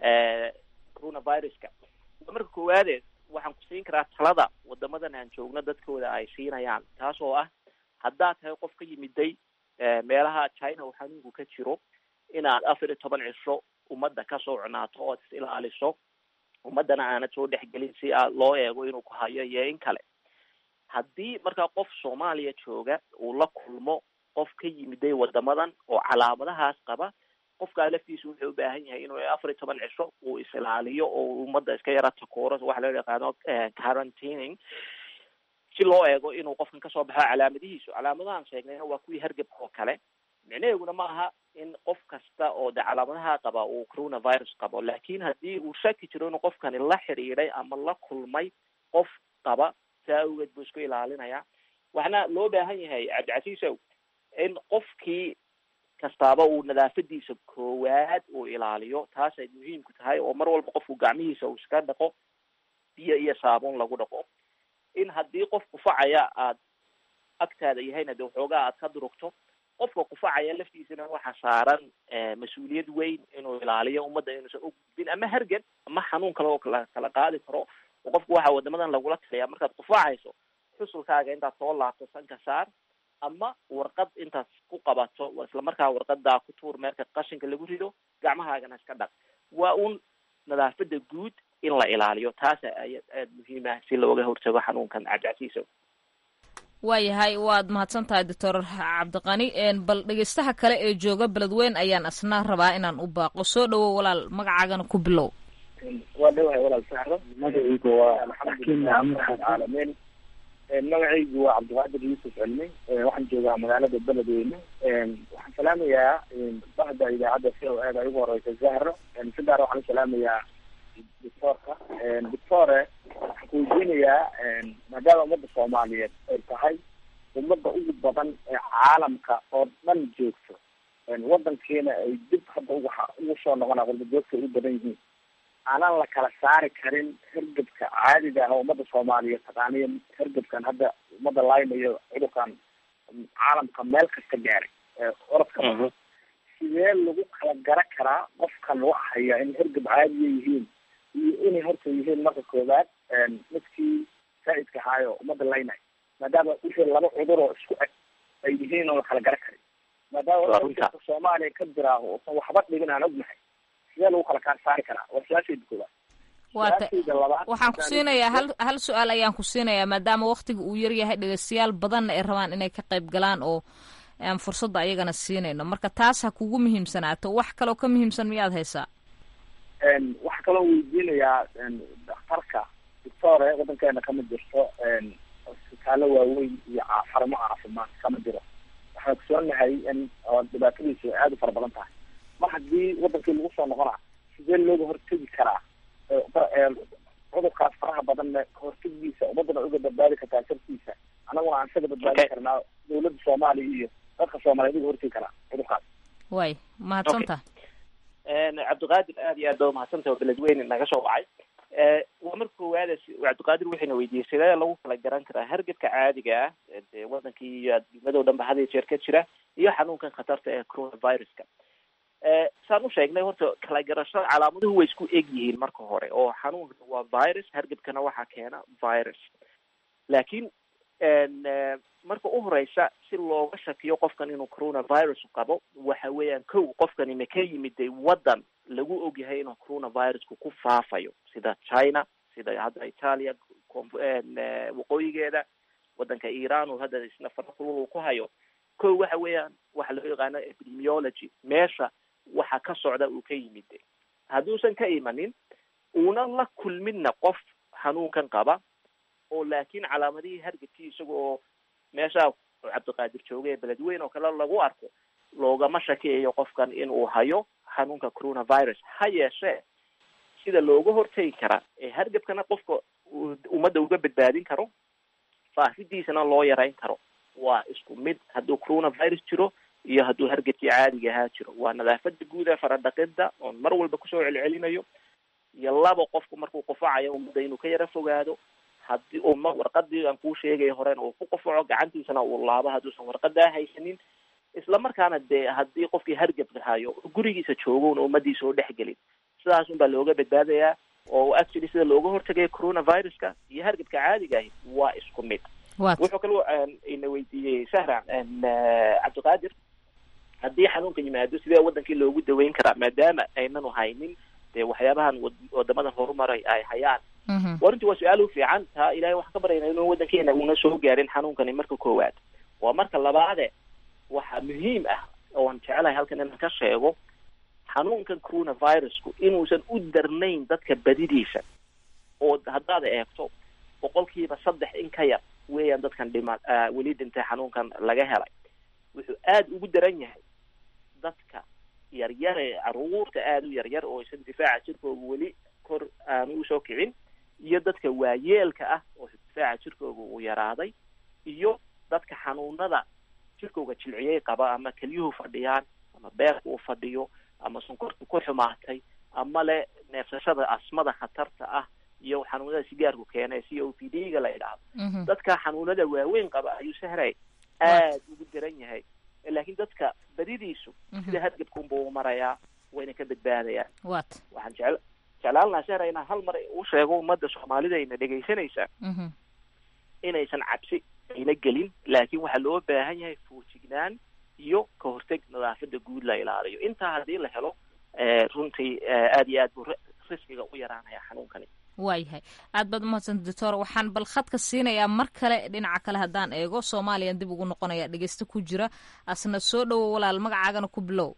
coronaviruska marka koowaade waxaan ku siin karaa talada wadamadan aan joogno dadkooda ay siinayaan taas oo ah haddaad tahay qof ka yimiday meelaha china uu xanuunku ka jiro inaad afar iyo toban cisho ummadda kasoo cunaato ood is ilaaliso ummaddana aanad soo dhexgelin si aad loo eego inuu ku hayo iyo in kale haddii markaa qof soomaaliya jooga uu la kulmo qof ka yimiday wadamadan oo calaamadahaas qaba qofkaa laftiisu wuxuu u baahan yahay inuu afar iyo toban cisho uu is-ilaaliyo oo ummadda iska yara takooro waxa loo yaqaano quarantining si loo eego inuu qofkan kasoo baxo calaamadihiisu calaamadahan sheegnayna waa kuwii hargebka oo kale micnaheeguna ma aha in qof kasta oo de calaamadaha qaba uu coronavirus qabo lakin haddii uu shaki jiro inuu qofkani la xidhiiday ama la kulmay qof qaba saa awgeed buu isku ilaalinaya waxna loo baahan yahay cabdicasiisow in qofkii kastaaba uu nadaafadiisa koowaad uu ilaaliyo taasay muhiimku tahay oo mar walba qofku gacmihiisa uu iska dhaqo biyo iyo saabuun lagu dhaqo in haddii qof qufacaya aad agtaada yahayna de waxoogaa aad ka durugto qofka qufacaya laftiisana waxaa saaran mas-uuliyad weyn inuu ilaaliyo ummadda inuusan u gudbin ama hargan ama xanuun kale oo kala kala qaadi karo oo qofku waxaa wadamadan lagula taliyaa markaad qufacayso xusulkaaga intaad soo laabto sanka saar ama warqad intaad ku qabato isla markaa warqadaa ku tuur meelka qashinka lagu rido gacmahaagana iska dhaq waa un nadaafada guud in la ilaaliyo taasa aya aada muhiim ah si looga hortago xanuunkan cabdicasiisow waayahay waad mahadsan tahay doctor cabdiqani bal dhegeystaha kale ee jooga beledweyn ayaan asna rabaa inaan u baaqo soo dhawow walaal magacaagana ku bilow waa dhawahay walaal saxro magacaygu waa xakiim maxamuud xaad caalamiin magacaygu waa cabdiqaadir yuusuf cilmi waxaan joogaa magaalada beledweyne waxaan salaamayaa bahda idaacadda c o eda ugu horeysa zahro si gaar waxaan usalaamayaa doctoorka doctore waxaan ku weydiinayaa maadaama ummadda soomaaliyeed ay tahay ummadda ugu badan ee caalamka oo dhan joogto wadankiina ay dib hadda uga ugu soo noqona qurbajoogta ay u badan yihiin aanan la kala saari karin hergebka caadiga ah oo ummadda soomaaliyeed taqaaniyo hergebkan hadda ummadda laynayo cudurkan caalamka meel kasta gaaray orodka sidee lagu kala gara karaa qofkan wax haya in hergeb caadiya yihiin iyo inay horta yihiin marka koowaad midkii saa-idka ahaayo ummadda laynayo maadaama wixii laba cudur oo isku eg ay yihiin oo la kala gara karin maadaama hergebka soomaaliya ka jiraaho uusan waxba dhigin aan ognahay sidee lagu kala kaa saari karaa waa su-aashayda koowaad waata waxaan ku siinayaa hal hal su-aal ayaan ku siinayaa maadaama waktiga uu yaryahay dhegeystayaal badanna ay rabaan inay ka qayb galaan oo aan fursadda ayagana siinayno marka taas ha kugu muhiimsanaato wax kaloo ka muhiimsan miyaad haysaa waxaa kaloo weydiinayaa daktarka doctore waddankeena kama jirto isbitaallo waaweyn iyo xarumo caafimaad kama jiro waxaan ogsoonahay in oo dhibaatadiisu aada u fara badan tahay mar haddii wadankii lagu soo noqona sidee looga hortegi karaa cudurkaas faraha badanna kahortegiisa ummadana uga badbaadi kartaa shartiisa annaguna aan isaga badbaadi karnaa dawladda soomaaliya iyo dadka soomaaliyeed uga hortegi karaa cudurkaas way mahadsanta cabdiqaadir aad iyo aad baa umahadsantah oo beledweyne naga soo wacay waa marka koowaad cabdiqaadir waxayna weydiiyey sidee lagu kala garan karaa hargebka caadiga ah dee wadankii iyo adduunyada o dhan ba had iyo jeer ka jira iyo xanuunkan khatarta ee coronaviruska saan u sheegnay horta kala garashada calaamaduhu way isku eg yihiin marka hore oo xanuunka waa virus hargebkana waxaa keena virus laakiin marka u horeysa si looga shakiyo qofkan inuu coronavirus qabo waxa weeyaan kow qofkani ma ka yimiday waddan lagu ogyahay inuu coronavirusku ku faafayo sida china sida hadda italia waqooyigeeda waddanka iran oo hadda isna farakulul uu ku hayo kow waxa weeyaan waxa loo yaqaano epidemiology meesha waxa ka socda uu ka yimide hadduusan ka imanin uuna la kulminna qof xanuunkan qaba oo laakiin calaamadihii hargebkii isaga oo meesha cabdiqaadir jooga ee beledweyn oo kale lagu arko loogama shakiyayo qofkan inuu hayo xanuunka coronavirus ha yeeshee sida looga hortegi karaa ee hargebkana qofka ummadda uga badbaadin karo faafidiisana loo yarayn karo waa isku mid hadduu coronavirus jiro iyo hadduu hargebkii caadiga ahaa jiro waa nadaafada guud ee faradhaqida oon mar walba kusoo celcelinayo iyo laba qofku markuu qufacayo ummadda inuu ka yara fogaado haddii uu ma warqadii aan kuu sheegay horena uu ku qufaco gacantiisana uu laabo hadduusan warqadaa haysanin isla markaana dee haddii qofkii hargebka hayo gurigiisa joogo una ummadiisa oo dhexgelin sidaas un baa looga badbaadayaa oo actually sida looga hortagaya coronaviruska iyo hargebka caadiga ahi waa isku mid wuxuu kaloo ina weydiiyey sahra cabdiqaadir haddii xanuunka yimaado sidee wadankii loogu daweyn karaa maadaama aynanu haynin dee waxyaabahan wadamadan horumaray ay hayaan wa runtii waa su-aal u fiican taa ilahay waxaan ka baryayna inuu wadankeena una soo gaarin xanuunkani marka koowaad waa marka labaade waxaa muhiim ah oon jecelahay halkan inaan ka sheego xanuunkan coronavirusku inuusan u darnayn dadka badidiisa oo haddaad eegto boqolkiiba saddex in ka yar weeyaan dadkan dhima weli dhintay xanuunkan laga helay wuxuu aada ugu daran yahay dadka yaryare caruurta aada u yaryar oo isan difaaca jirkooga weli kor aanu usoo kicin iyo dadka waayeelka ah oo difaaca jirkooga uu yaraaday iyo dadka xanuunada jirkooga jilciyey qaba ama kelyuhu fadhiyaan ama beerka uu fadhiyo ama sonkorta ku xumaatay ama le neefsashada asmada khatarta ah iyo xanuunada sigaarku keena c o p d ga la idhaahdo dadka xanuunada waaweyn qaba ayuu sahray aada ugu daran yahay laakiin dadka badidiisu sida hargebka unba u marayaa wayna ka badbaadayaan wat waxaan jecel jeclaan lahaa sahra inaan hal mar u sheego ummadda soomaalida ayna dhegaysanaysaa inaysan cabsi ayna gelin laakiin waxaa loo baahan yahay foojignaan iyo ka horteg nadaafada guud la ilaaliyo intaa haddii la helo runtii aada iyo aad buu riskiga u yaraanaya xanuunkani waayahay aad baad umahadsanta doctor waxaan bal khadka siinayaa mar kale dhinaca kale haddaan eego soomaaliyan dib ugu noqonaya dhegeysto ku jira asna soo dhowo walaal magacaagana ku bilow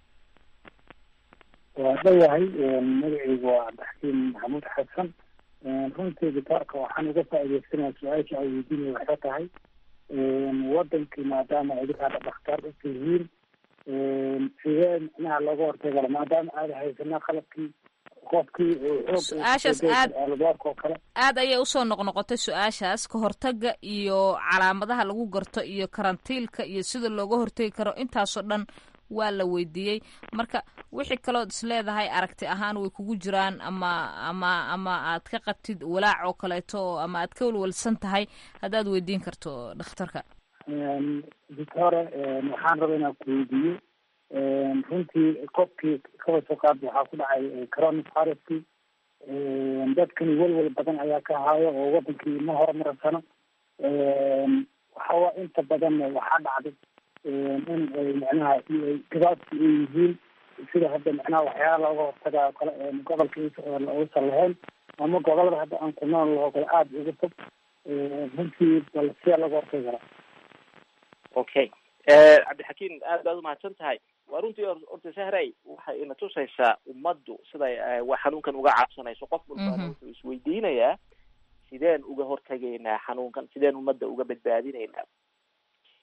waa dhawahay magacaygu waa cabdixakiim maxamuud xasan runtii doctoorka waxaan uga faa'iideysanaya su-aasha ay weydiinaya waxay tahay wadankii maadaama idinkaada dhakhtar u tihiin sidee micnaha looga hortagi karo maadaama aada haysana qalabkii qofkii su-aashaas aad albaabka oo kale aad ayay usoo noqnoqotay su-aashaas ka hortaga iyo calaamadaha lagu garto iyo karantiilka iyo sida looga hortegi karo intaasoo dhan waa la weydiiyey marka wixii kalood is leedahay aragti ahaan way kugu jiraan ama ama ama aad ka qabtid walaac oo kaleeto ama aad ka walwalsan tahay haddaad weydiin karto dhakhtarka doctore waxaan raba inaan ku weydiiyo runtii qofkii kaba soo qaad waxaa ku dhacay coronaviruskii dadkani welwel badan ayaa ka haayo oo wadankii ma horumarsano waxawa inta badan waxaa dhacday in ay micnaha gabaabsi ay yihiin sida hadda micnaha waxyaala looga hortagaa o kale gobolka uusan lahayn ama gobolada hadda aan ku nool laho kale aada uga fog runtii bal sidaa looga hortagi karaa okay cabdixakiim aad baad umahadsan tahay waa runtii orta sahray waxay ina tusaysaa ummaddu siday xanuunkan uga cabsanayso qof walbaana wuxuu isweydiinayaa sideen uga hortegaynaa xanuunkan sideen ummadda uga badbaadinaynaa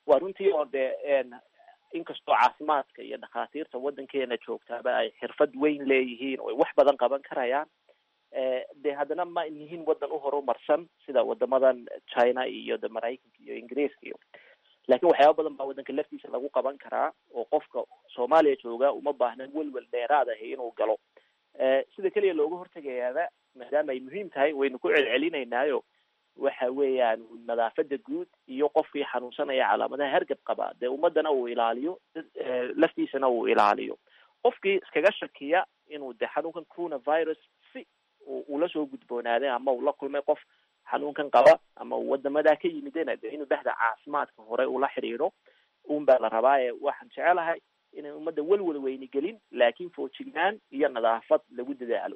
waa runtii oo dee inkastoo caafimaadka iyo dhakhaatiirta waddankeena joogtaaba ay xirfad weyn leeyihiin oo ay wax badan qaban karayaan de haddana ma yihiin waddan u horumarsan sida wadamadan china iyo de maraykanka iyo ingiriiska iyo laakiin waxyaaba badan baa waddanka laftiisa lagu qaban karaa oo qofka soomaaliya jooga uma baahna welwel dheeraad ahi inuu galo sida keliya looga hortegayaaba maadaama ay muhiim tahay waynu ku celcelinaynaayo waxa weeyaan nadaafada guud iyo qofkii xanuunsanaya calaamadaha hargab qaba dee ummadana uu ilaaliyo laftiisana uu ilaaliyo qofkii iskaga shakiya inuu de xanuunkan coronavirus si ula soo gudboonaaday ama uu la kulmay qof xanuunkan qaba ama uu wadamadaa ka yimidena de inuu bahda caafimaadka hore ula xidhiidho un baa la rabaa ee waxaan jecelahay inay ummadda welwel weyni gelin laakiin foojignaan iyo nadaafad lagu dadaalo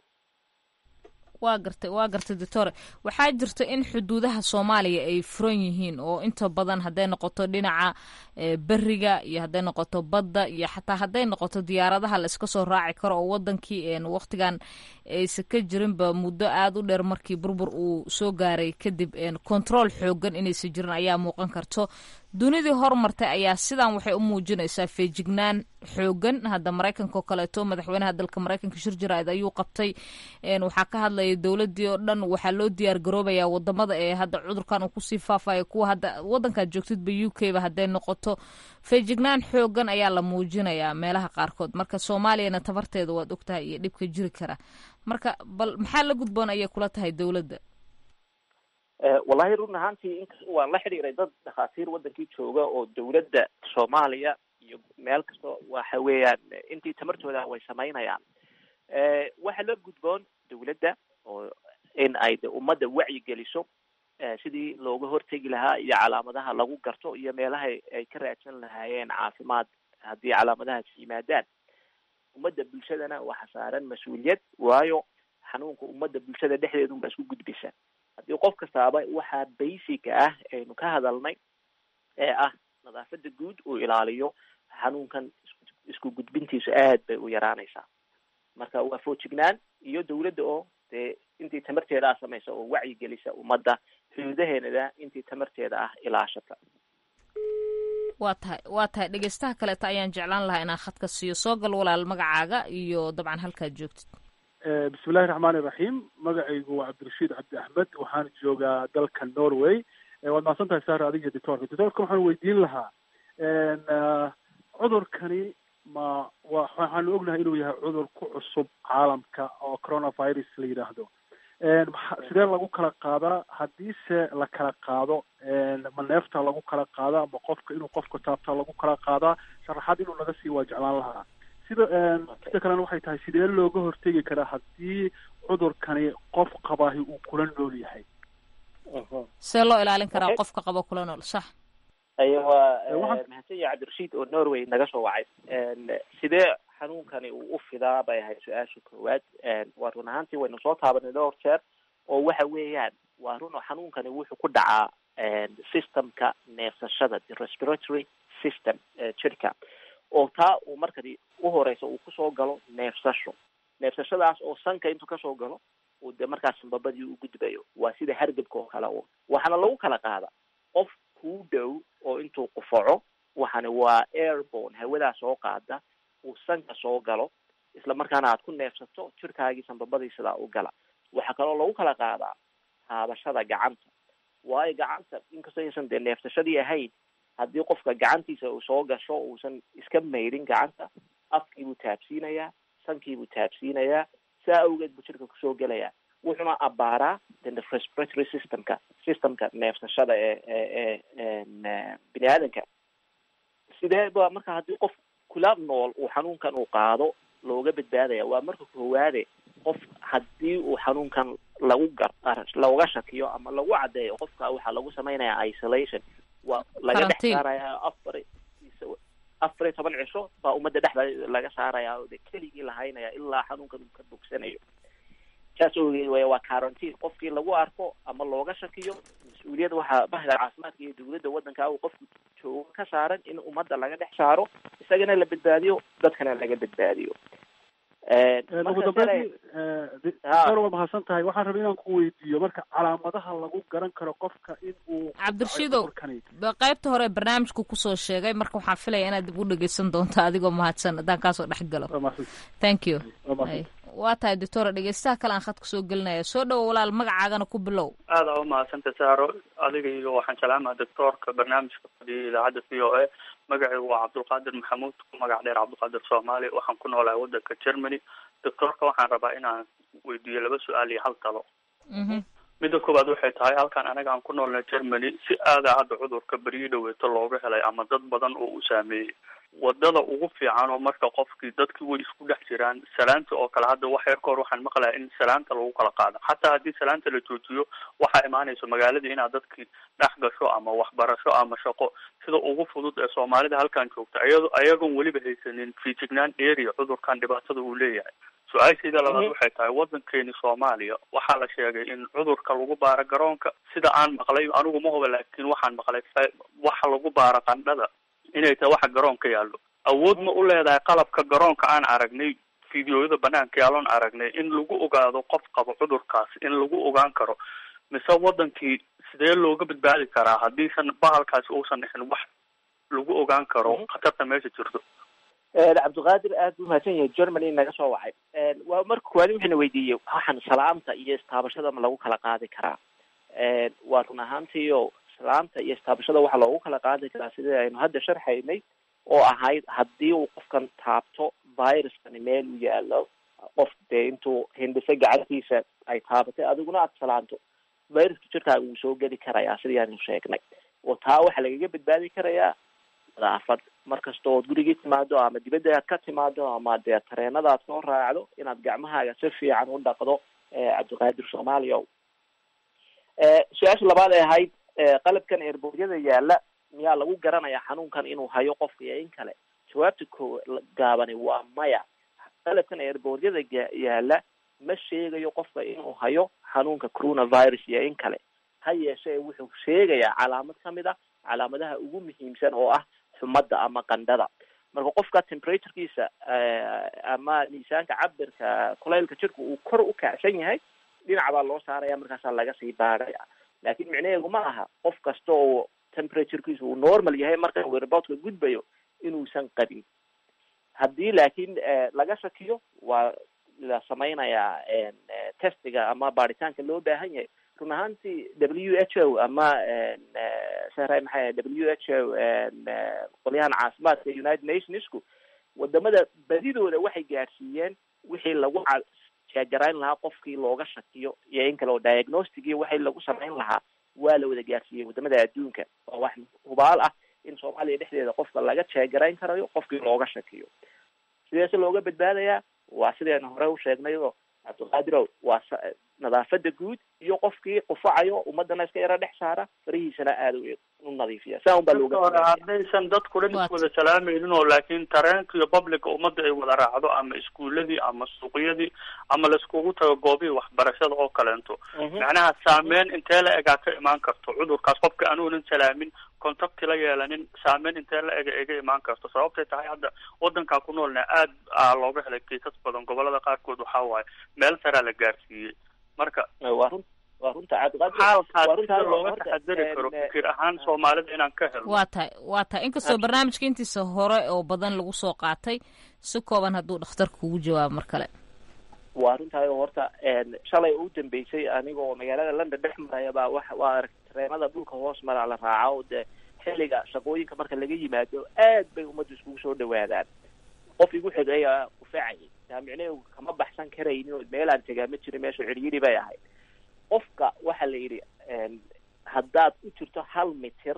waa gartay waa gartay doctore waxaa jirta in xuduudaha soomaaliya ay furan yihiin oo inta badan hadday noqoto dhinaca beriga iyo hadday noqoto badda iyo xataa hadday noqoto diyaaradaha la iska soo raaci karo oo wadankii waktigan aysa ka jirinba muddo aada u dheer markii burbur uu soo gaaray kadib control xoogan inaysa jirin ayaa muuqan karto dunidii horumartay ayaa sidan waxay u muujinaysaa feejignaan xoogan hadda maraykanka oo kaleeto madaxweynaha dalka maraykanka shir jaraa'id ayuu qabtay waxaa ka hadlaya dowladii oo dhan waxaa loo diyaar garoobaya wadamada ee hadda cudurkan uu kusii faafayo kuwa hadda wadankaad joogtidba u k ba hadday noqoto feejignaan xoogan ayaa la muujinayaa meelaha qaarkood marka soomaaliyana tabarteeda waad ogtahay iyo dhibka jiri kara marka bal maxaa la gudboon ayay kula tahay dowladda wallahi run ahaantii waan la xidhiiray dad dhakhaatiir wadankii jooga oo dowladda soomaaliya iyo meel kasta waxa weeyaan intii tamartooda way samaynayaan waxaa la gudboon dowladda oo in ay de ummadda wacyi geliso sidii looga hortegi lahaa iyo calaamadaha lagu garto iyo meelaha ay ka raadsan lahaayeen caafimaad haddii calaamadahaas yimaadaan ummadda bulshadana waxa saaran mas-uuliyad waayo xanuunka ummadda bulshada dhexdeedun baa isku gudbisa haddii qof kastaaba waxaa basic ah aynu ka hadalnay ee ah nadaafada guud uu ilaaliyo xanuunkan isku gudbintiisu aad bay u yaraanaysaa marka waa foojignaan iyo dowladda oo dee intii tamarteeda ah samaysa oo wacyi gelisa ummadda xuduudaheenada intii tamarteeda ah ilaashata waa tahay waa tahay dhegeystaha kaleeta ayaan jeclaan lahaa inaan khadka siiyo soo gal walaal magacaaga iyo dabcan halkaad joogtid bismillahi raxmaani raxiim magacaygu waa cabdirashiid cabdi axmed waxaan joogaa dalka norway waad mahadsan tahay saar adiga doctorka doctorka waxaan weydiin lahaa cudurkani ma wa waxaanu ognahay inuu yahay cudur ku cusub caalamka oo coronavirus la yidhaahdo sidee lagu kala qaadaa haddiise la kala qaado ma neefta lagu kala qaadaa ma qofka inuu qofka taabtaa lagu kala qaadaa sharaxaad inuu naga sii waa jeclaan lahaa sida sida kalena waxay tahay sidee looga hortegi karaa haddii cudurkani qof qabaahi uu kula nool yahay see loo ilaalin karaa qofka qaba kula nool sax aya waa mahadsan yahay cabdirashiid oo norway naga soo wacay sidee xanuunkani uu u fidaa bay ahayd su-aasha koowaad waa run ahaantii waynu soo taabanay dhowr jeer oo waxa weeyaan waa run oo xanuunkani wuxuu ku dhacaa systemka neefsashada the respiratory system jirka oo taa uu markadi uhoreysa uu kusoo galo neefsasho neefsashadaas oo sanka intuu kasoo galo uu de markaas sanbabadii u gudbayo waa sida hargebka oo kale un waxaana lagu kala qaada qof kuu dhow oo intuu qufaco waxani waa airborne hawadaa soo qaada uu sanka soo galo isla markaana aad ku neefsato jirkaagii sanbabadii sidaa u gala waxaa kaloo lagu kala qaadaa taabashada gacanta waayo gacanta inkastoo aysan dee neefsashadii ahayn haddii qofka gacantiisa uu soo gasho uusan iska maydhin gacanta afkiibuu taabsiinayaa sankiibuu taabsiinayaa saa awgeed buu jirka kusoo gelayaa wuxuuna abbaaraa the respiratory systemka systemka neefsashada ee ee bini aadanka sidee ba marka haddii qof kula nool uu xanuunkan uu qaado looga badbaadaya waa marka koowaade qof haddii uu xanuunkan lagu gar looga shakiyo ama lagu caddeeyo qofka waxaa lagu samaynayaa isolation waa laga dhex saarayaa afar afar iyo toban cisho baa ummadda dhexda laga saarayaa oo de keligii lahaynaya ilaa xanuunkan uu ka bogsanayo saas ogeed way waa quarantine qofkii lagu arko ama looga shakiyo mas-uuliyad waxaa bahda caafimaadka iyo dowladda waddanka uu qofku joogo ka saaran in ummadda laga dhex saaro isagana la badbaadiyo dadkana laga badbaadiyo ugu dambeyntii doctor waa mahadsan tahay waxaan rabay inaan ku weydiiyo marka calaamadaha lagu garan karo qofka in uu cabdirashiidow ba qaybta hore barnaamijku kusoo sheegay marka waxaan filaya inaad dib u dhegeysan doonto adigoo mahadsan haddaan kaasoo dhex galo thank you waa tahay doctora dhegeystaha kale aan khadka soo gelinaya soo dhowo walaal magacaagana ku bilow aada u mahadsanta saaro adiga iyo waxaan salaamaha doctoorka barnaamijka fadhiya idaacadda v o a magacaygu waa cabdulqaadir maxamuud ku magac dheer cabdulqaadir soomaali waxaan ku noolahay wadanka germany doctoorka waxaan rabaa inaan weydiiyo laba su-aal iyo hal talo midda koowaad waxay tahay halkan anaga aan ku noolnay germany si aada hadda cudurka beryi dhaweeto looga helay ama dad badan oo u saameeyey wadada ugu fiican oo marka qofkii dadkii way isku dhex jiraan salaanta oo kale hadda wax yar ka hor waxaan maqlayaa in salaanta lagu kala qaado xataa haddii salaanta la joojiyo waxaa imaanayso magaaladii inaad dadkii dhex gasho ama waxbarasho ama shaqo sida ugu fudud ee soomaalida halkan joogta iyado ayagoon weliba haysanin feejignaan area cudurkan dhibaatada uu leeyahay su-aashayda labaad waxay tahay waddankeeni soomaaliya waxaa la sheegay in cudurka lagu baaro garoonka sida aan maqlay anigu ma huba laakiin waxaan maqlay waxa lagu baaro qandhada inay tahay waxa garoonka yaallo awood ma u leedahay qalabka garoonka aan aragnay fideoyada banaanka yaaloon aragnay in lagu ogaado qof qabo cudurkaas in lagu ogaan karo mise wadankii sidee looga badbaadi karaa haddiisan bahalkaasi uusan dhixin wax lagu ogaan karo khatarta meesha jirto cabdiqaadir aad buu mahadsan yahay germany naga soo wacay waa marka koowaad waxayna weydiiyey waxaan salaamta iyo istaabashada ma lagu kala qaadi karaa waa run ahaantiio salaamta iyo istaabashada waxaa loogu kala qaadi karaa sidii aynu hadda sharxaynay oo ahayd haddii uu qofkan taabto viruskani meel u yaalo qof dee intuu hindhiso gacantiisa ay taabatay adiguna aada salaanto viruska jirkaaga wuu soo geli karayaa sidii aanu sheegnay oo taa waxaa lagaga badbaadi karayaa nadaafad markasta ood gurigii timaado ama dibadda aad ka timaado ama dee tareenada aad soo raacdo inaad gacmahaaga si fiican u dhaqdo cabdiqaadir soomaaliya su-aasha labaad ay ahayd qalabkan eerboodyada yaala miyaa lagu garanayaa xanuunkan inuu hayo qofka iyo in kale jawaabta ko gaabani waa maya qalabkan eerboodyada yaala ma sheegayo qofka inuu hayo xanuunka coronavirus iyo in kale ha yeeshee wuxuu sheegayaa calaamad kamid a calaamadaha ugu muhiimsan oo ah xumadda ama qandhada marka qofka temperaturekiisa ama miisaanka cabirka kulaylka jirka uu kor u kacsan yahay dhinac baa loo saaraya markaasaa laga sii baaraya laakin micnaheedu ma aha qof kasta oo temperaturekiisa uu normal yahay marka werbotka gudbayo inuusan qabin haddii laakiin laga shakiyo waa la samaynayaa testiga ama baaritaanka loo baahan yahay run ahaantii w h o ama sahray maxay w h o qolyahan caafimaadka united nationsku wadamada badidooda waxay gaadhsiiyeen wixii lagu jeegarayn lahaa qofkii looga shakiyo iyo in kale oo diagnostic iyo waxay lagu samayn lahaa waa la wada gaadhsiiyey wadamada adduunka oo wax hubaal ah in soomaaliya dhexdeeda qofka laga jeegarayn karayo qofkii looga shakiyo sideese looga badbaadayaa waa sideen hore u sheegnay oo cabdiqaadirow waa nadaafada guud iyo qofkii qufacayo ummadana iska yaro dhex saara farihiisana aada u nadiifiya saa un baa looga hore haddaysan dadku dhan iswada salaamaynin oo laakiin tareenka iyo publica ummadda ay wada raacdo ama iskuuladii ama suuqyadii ama laiskugu tago goobihii waxbarashada oo kaleento macnaha saameyn intee la egaa ka imaan karto cudurkaas qofka anuunan salaamin contacti la yeelanin saameyn intee la ega iga imaan karto sababtay tahay hadda wadankaa ku noolna aad a looga helay kiisas badan gobolada qaarkood waxaa waaye meel saraa la gaarsiiyey marka waa run waa runta xaalkaas sida looga taxadari karo fikir ahaan soomaalida inaan ka helno waa tahay waa tahay inkastoo barnaamijka intiisa hore oo badan lagu soo qaatay si kooban hadduu dhakhtarka kugu jawaabo mar kale waa runtahay oo horta shalay u dambeysay anigoo magaalada london dhex maraya baa wa waa aragtay tareenada dhulka hoos mara la raaca oo dee xilliga shaqooyinka marka laga yimaado aad bay ummaddu iskugu soo dhawaadaan qof igu xigaya kufacayay taa micnaheedu kama baxsan karaynin oo meelaan tegaa ma jirin meesha ciryiri bay ahayd qofka waxaa la yidhi haddaad u jirto hal mitir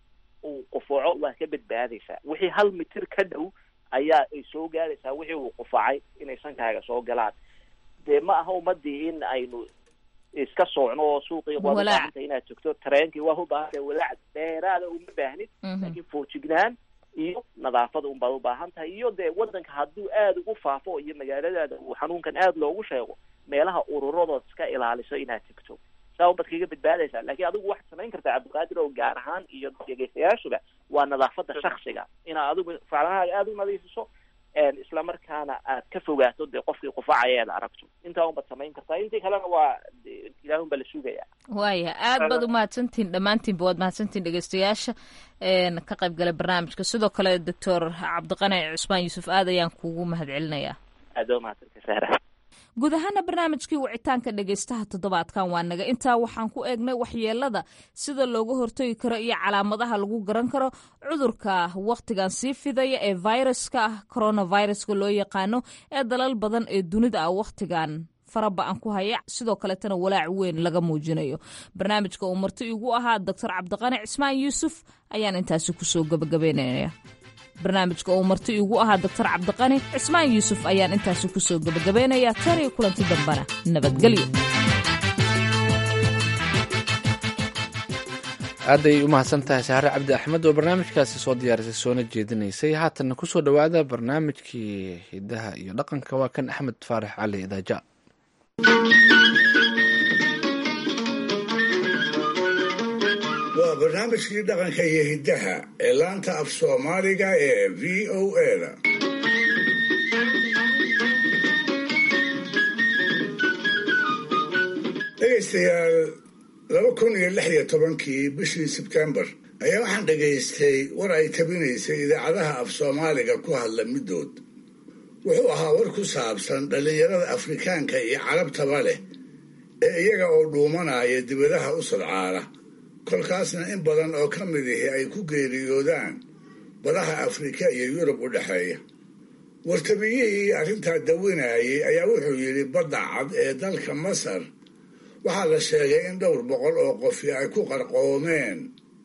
uu qufaco waa ka badbaadaysaa wixii hal mitir ka dhow ayaa ay soo gaadaysaa wixii uu qufacay inay sankaaga soo galaan dee ma aha ummadii in aynu iska soocno oo suuqii waad ubaahanta inaad togto tareenkii waa ubaahanta walaac dheeraada uma baahnid laakiin foojignaan iyo nadaafada un baad ubaahan tahay iyo dee wadanka hadduu aada ugu faafo iyo magaaladaada uu xanuunkan aada loogu sheego meelaha ururadood iska ilaaliso inaad tegto saa un baad kaga badbaadaysaa laakiin adigu waxaad samayn kartaa cabdiqaadir oo gaar ahaan iyo dhegeystayaashuba waa nadaafada shaksiga inaad adigu faclahaaga aada u nadiifiso isla markaana aad ka fogaato dee qofkii qufacaya aad aragto intaa unbaad samayn kartaa intii kalena waa ilaahun baa la sugaya waaya aad baad umahadsantihin dhammaantiinba waad mahadsantihin dhegeystayaasha ka qayb galay barnaamijka sidoo kale doctor cabdiqani cusmaan yuusuf aad ayaan kuugu mahad celinayaa aad waa mahadsantay sahra guud ahaana barnaamijkii wicitaanka dhegaystaha toddobaadkan waa naga intaa waxaan ku eegnay waxyeelada sida looga hortagi karo iyo calaamadaha lagu garan karo cudurka wakhtigan sii fidaya ee viruska coronaviruska loo yaqaano ee dalal badan ee dunida ah wakhtigan faraba-an ku haya sidoo kaletana walaac weyn laga muujinayo barnaamijka uu marti igu ahaa doctor cabdiqani cismaan yuusuf ayaan intaasi kusoo gabagabeynaya barnaamijka uu marti igu ahaa doctor cabdiqani cismaan yuusuf ayaan intaasi kusoo gabagabeynaya tan iyo kulanti dambana nabadgelyo aaday u mahadsan tahay sahre cabdi axmed oo barnaamijkaasi soo diyaarisay soona jeedinaysay haatanna kusoo dhowaada barnaamijkii hidaha iyo dhaqanka waa kan axmed faarax cali daaja waa barnaamijkii dhaqanka iyo hiddaha ee laanta af soomaaliga ee v o eda dhegaystayaal laba kun iyo lix iyo tobankii bishii sebtembar ayaa waxaan dhegaystay war ay tabinaysay idaacadaha af soomaaliga ku hadla middood wuxuu ahaa war ku saabsan dhallinyarada afrikaanka iyo carabtaba leh ee iyaga oo dhuumanaya dibadaha u sadcaala kolkaasna in badan oo ka mid ihi ay ku geeriyoodaan badaha afrika iyo yurub u dhexeeya wartabiyihii arrintaa dawinayay ayaa wuxuu yidhi badda cad ee dalka masar waxaa la sheegay in dhowr boqol oo qofi ay ku qarqoomeen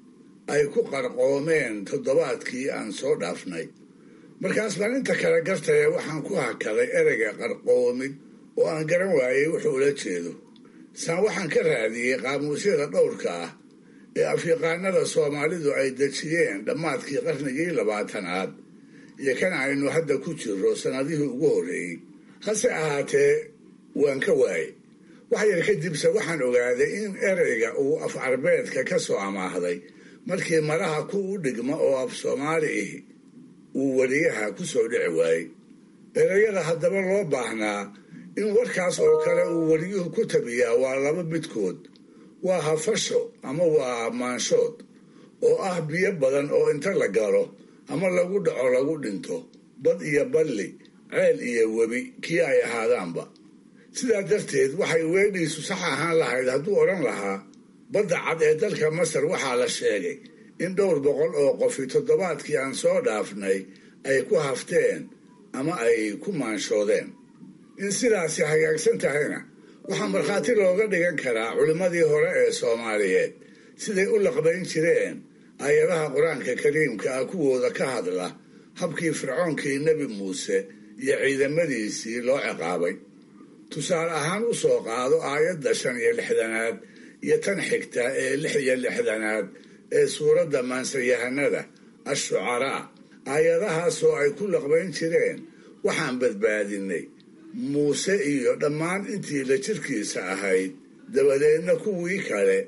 ay ku qarqoomeen toddobaadkii aan soo dhaafnay markaas baan inta kale gartaya waxaan ku hakaday ereyga qarqoomid oo aan garan waayey wuxuu ula jeedo saan waxaan ka raadiyey qaamuusyada dhowrka ah ee afyaqaanada soomaalidu ay dejiyeen dhammaadkii qarnigii labaatanaad iyo kan aynu hadda ku jirro sannadihii ugu horreeyey hase ahaatee waan ka waayey wax yar kadibse waxaan ogaaday in ereyga uu af carbeedka ka soo amaahday markii maraha ku u dhigma oo af soomaali ihi uu weliyaha ku soo dhici waayey ereyada haddaba loo baahnaa in warkaas oo kale uu weliyuhu ku tabiyaa waa laba midkood waa hafasho ama waa maanshood oo ah biyo badan oo inta la galo ama lagu dhaco lagu dhinto bad iyo balli ceel iyo webi kii ay ahaadaanba sidaa darteed waxay weedhiisu sax ahaan lahayd hadduu odhan lahaa badda cad ee dalka masar waxaa la sheegay in dhowr boqol oo qofi toddobaadkii aan soo dhaafnay ay ku hafteen ama ay ku maanshoodeen in sidaasi hagaagsan tahayna waxaa markhaati looga dhigan karaa culimmadii hore ee soomaaliyeed siday u laqbayn jireen aayadaha qur-aanka kariimka ah kuwooda ka hadla habkii fircoonkii nebi muuse iyo ciidamadiisii loo ciqaabay tusaale ahaan u soo qaado aayadda shan iyo lixdanaad iyo tan xigta ee lix iyo lixdanaad ee suuradda maansayahanada ashucaraa aayadahaasoo ay ku laqbayn jireen waxaan badbaadinay muuse iyo dhammaan intii la jirkiisa ahayd dabadeedna kuwii kale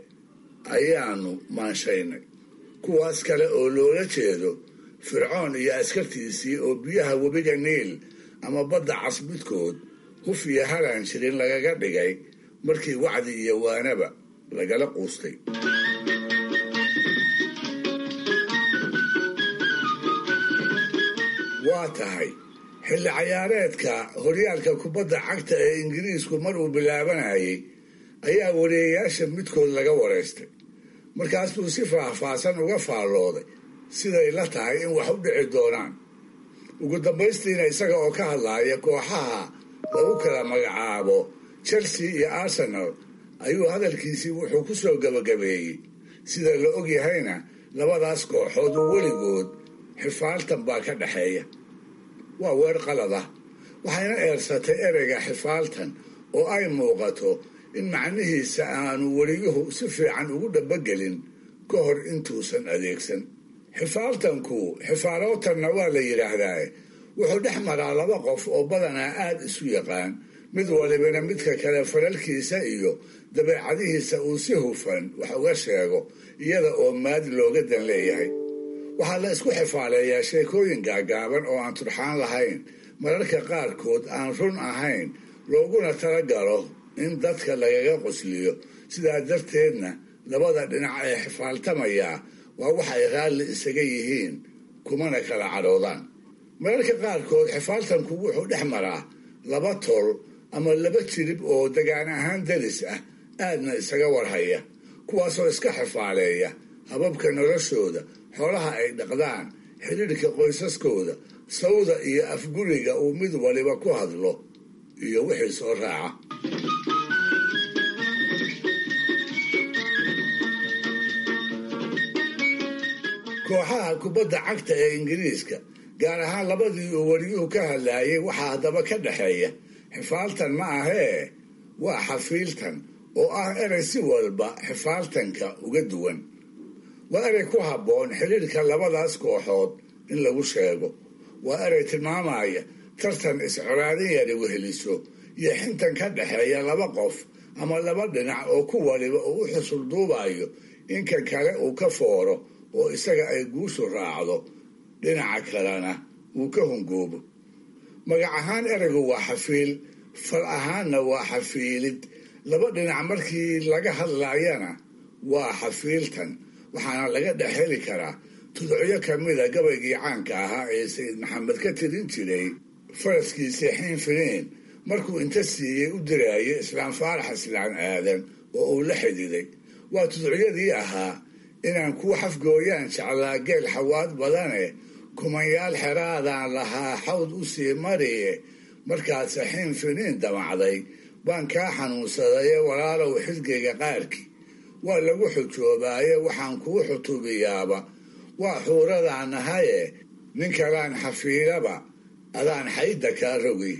ayaanu maanshaynay kuwaas kale oo loola jeedo fircoon iyo askartiisii oo biyaha webiga niil ama badda cas midkood huf iyo halaan jirin lagaga dhigay markii wacdi iyo waanaba lagala quustay waa tahay xilli cayaareedka horyaalka kubadda cagta ee ingiriisku mar uu bilaabanayay ayaa wareeyayaasha midkood laga wareystay markaas buu si faahfaahsan uga faallooday siday la tahay in wax u dhici doonaan ugu dambaystiina isaga oo ka hadlaaya kooxaha lagu kala magacaabo chelsea iyo arsenal ayuu hadalkiisii wuxuu ku soo gabagabeeyey sida la og yahayna labadaas kooxood oo weligood xifaaltan baa ka dhexeeya waa weer qalad ah waxayna eersatay ereyga xifaaltan oo ay muuqato in macnihiisa aanu weliyuhu si fiican ugu dhabagelin ka hor intuusan adeegsan xifaaltanku xifaalootanna waa la yidhaahdaa wuxuu dhex maraa laba qof oo badanaa aada isu yaqaan mid walibana midka kale falalkiisa iyo dabeecadihiisa uu si hufan wax uga sheego iyada oo maad looga dan leeyahay waxaa la isku xifaaleeyaa sheekooyin gaagaaban oo aan turxaan lahayn mararka qaarkood aan run ahayn looguna talagalo in dadka lagaga qosliyo sidaa darteedna labada dhinac ee xifaaltamayaa waa wax ay raalli isaga yihiin kumana kala cadhoodaan mararka qaarkood xifaaltanku wuxuu dhex maraa laba tol ama laba jirib oo degaan ahaan daris ah aadna isaga warhaya kuwaasoo iska xifaaleeya hababka noloshooda xoolaha ay dhaqdaan xidhiidhka qoysaskooda sawda iyo afguriga uu mid waliba ku hadlo iyo wixii soo raaca kooxaha kubadda cagta ee ingiriiska gaar ahaan labadii uu wariyuhu ka hadlaayay waxaa haddaba ka dhexeeya xifaaltan ma ahee waa xafiiltan oo ah erey si walba xifaaltanka uga duwan waa erey ku habboon xidhiidhka labadaas kooxood in lagu sheego waa erey tilmaamaya tartan iscolaadin yari weheliso iyo xintan ka dhexeeya laba qof ama laba dhinac oo ku waliba uu u xusul duubayo inka kale uu ka fooro oo isaga ay guushu raacdo dhinaca kalena uu ka hungoobo magac ahaan ereygu waa xafiil fal ahaanna waa xafiilid laba dhinac markii laga hadlaayana waa xafiiltan waxaana laga dhex heli karaa tudcyo kamida gabaygii caanka ahaa ee sayid maxamed ka tirin jiray faraskiisii xiin finiin markuu inta siiyey u diraayo islaam faarax islaan aadan oo uu la xididay waa tudcyadii ahaa inaan kuu xafgooyaan jeclaa geel xawaad badane kumanyaal xeraadaan lahaa xawd u sii mariye markaad saxiin finiin damacday baan kaa xanuunsadaye walaalow xisgayga qaarkii waa lagu xujoobaaye waxaan kuu xutuubiyaaba waa xuuradaan nahaye nin kalaan xafiilaba adaan xayda kaa rogi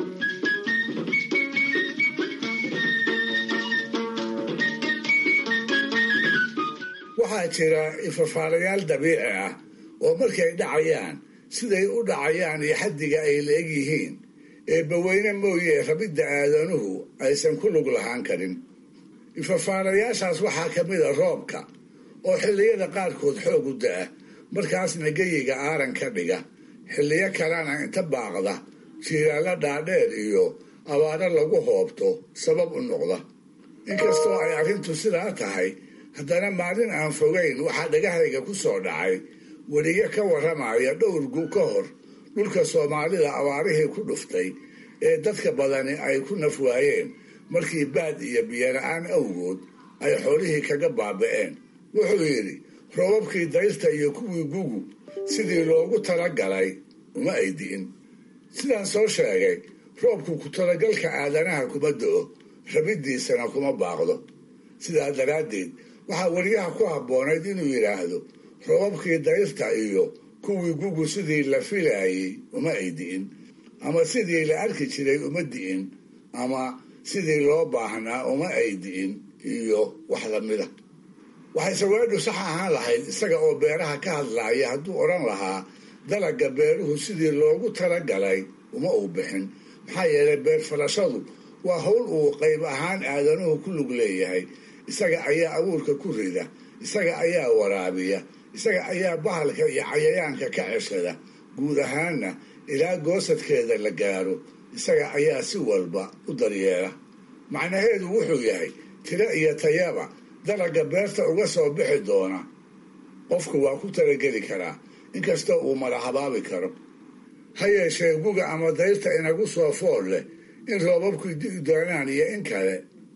waxaa jira ifafaalayaal dabiici ah oo markay dhacayaan siday u dhacayaan iyo xaddiga ay la eg yihiin ee baweyne mooye rabidda aadanuhu aysan ku lug lahaan karin ifafaalayaashaas waxaa ka mid a roobka oo xilliyada qaarkood xoog u da-a markaasna geyiga aaran ka dhiga xilliyo kalena inta baaqda jiiraalla dhaadheer iyo abaaro lagu hoobto sabab u noqda inkastoo ay arrintu sidaa tahay haddana maalin aan fogayn waxaa dhagahayga ku soo dhacay weliyo ka warramaya dhowr gu ka hor dhulka soomaalida abaarihii ku dhuftay ee dadka badani ay ku naf waayeen markii baad iyo biyola-aan awgood ay xoolihii kaga baaba'een wuxuu yidhi roobabkii dayrta iyo kuwii gugu sidii loogu talagalay uma ay di'in sidaan soo sheegay roobku ku talagalka aadanaha kuma do-o rabiddiisana kuma baaqdo sidaa daraaddeed waxaa weliyaha ku habboonayd inuu yidhaahdo roobabkii dayrta iyo kuwii gugu sidii la filaayey uma ay di'in ama sidii la arki jiray uma di'in ama sidii loo baahnaa uma ay di'in iyo wax lamida waxay saweedhu sax ahaan lahayd isaga oo beeraha ka hadlaaya hadduu odhan lahaa dalagga beeruhu sidii loogu talagalay uma uu bixin maxaa yeelay beer falashadu waa howl uu qayb ahaan aadanuhu ku lug leeyahay isaga ayaa abuurka ku rida isaga ayaa waraabiya isaga ayaa bahalka iyo cayayaanka ka ceshada guud ahaanna ilaa goosadkeeda la gaaro isaga ayaa si walba u daryeela macnaheedu wuxuu yahay tiro iyo tayaba dalagga beerta uga soo bixi doona qofku waa ku talageli karaa inkastoo uu mala habaabi karo ha yeeshee guga ama dayrta inagu soo fool leh in roobabku di'i doonaan iyo in kale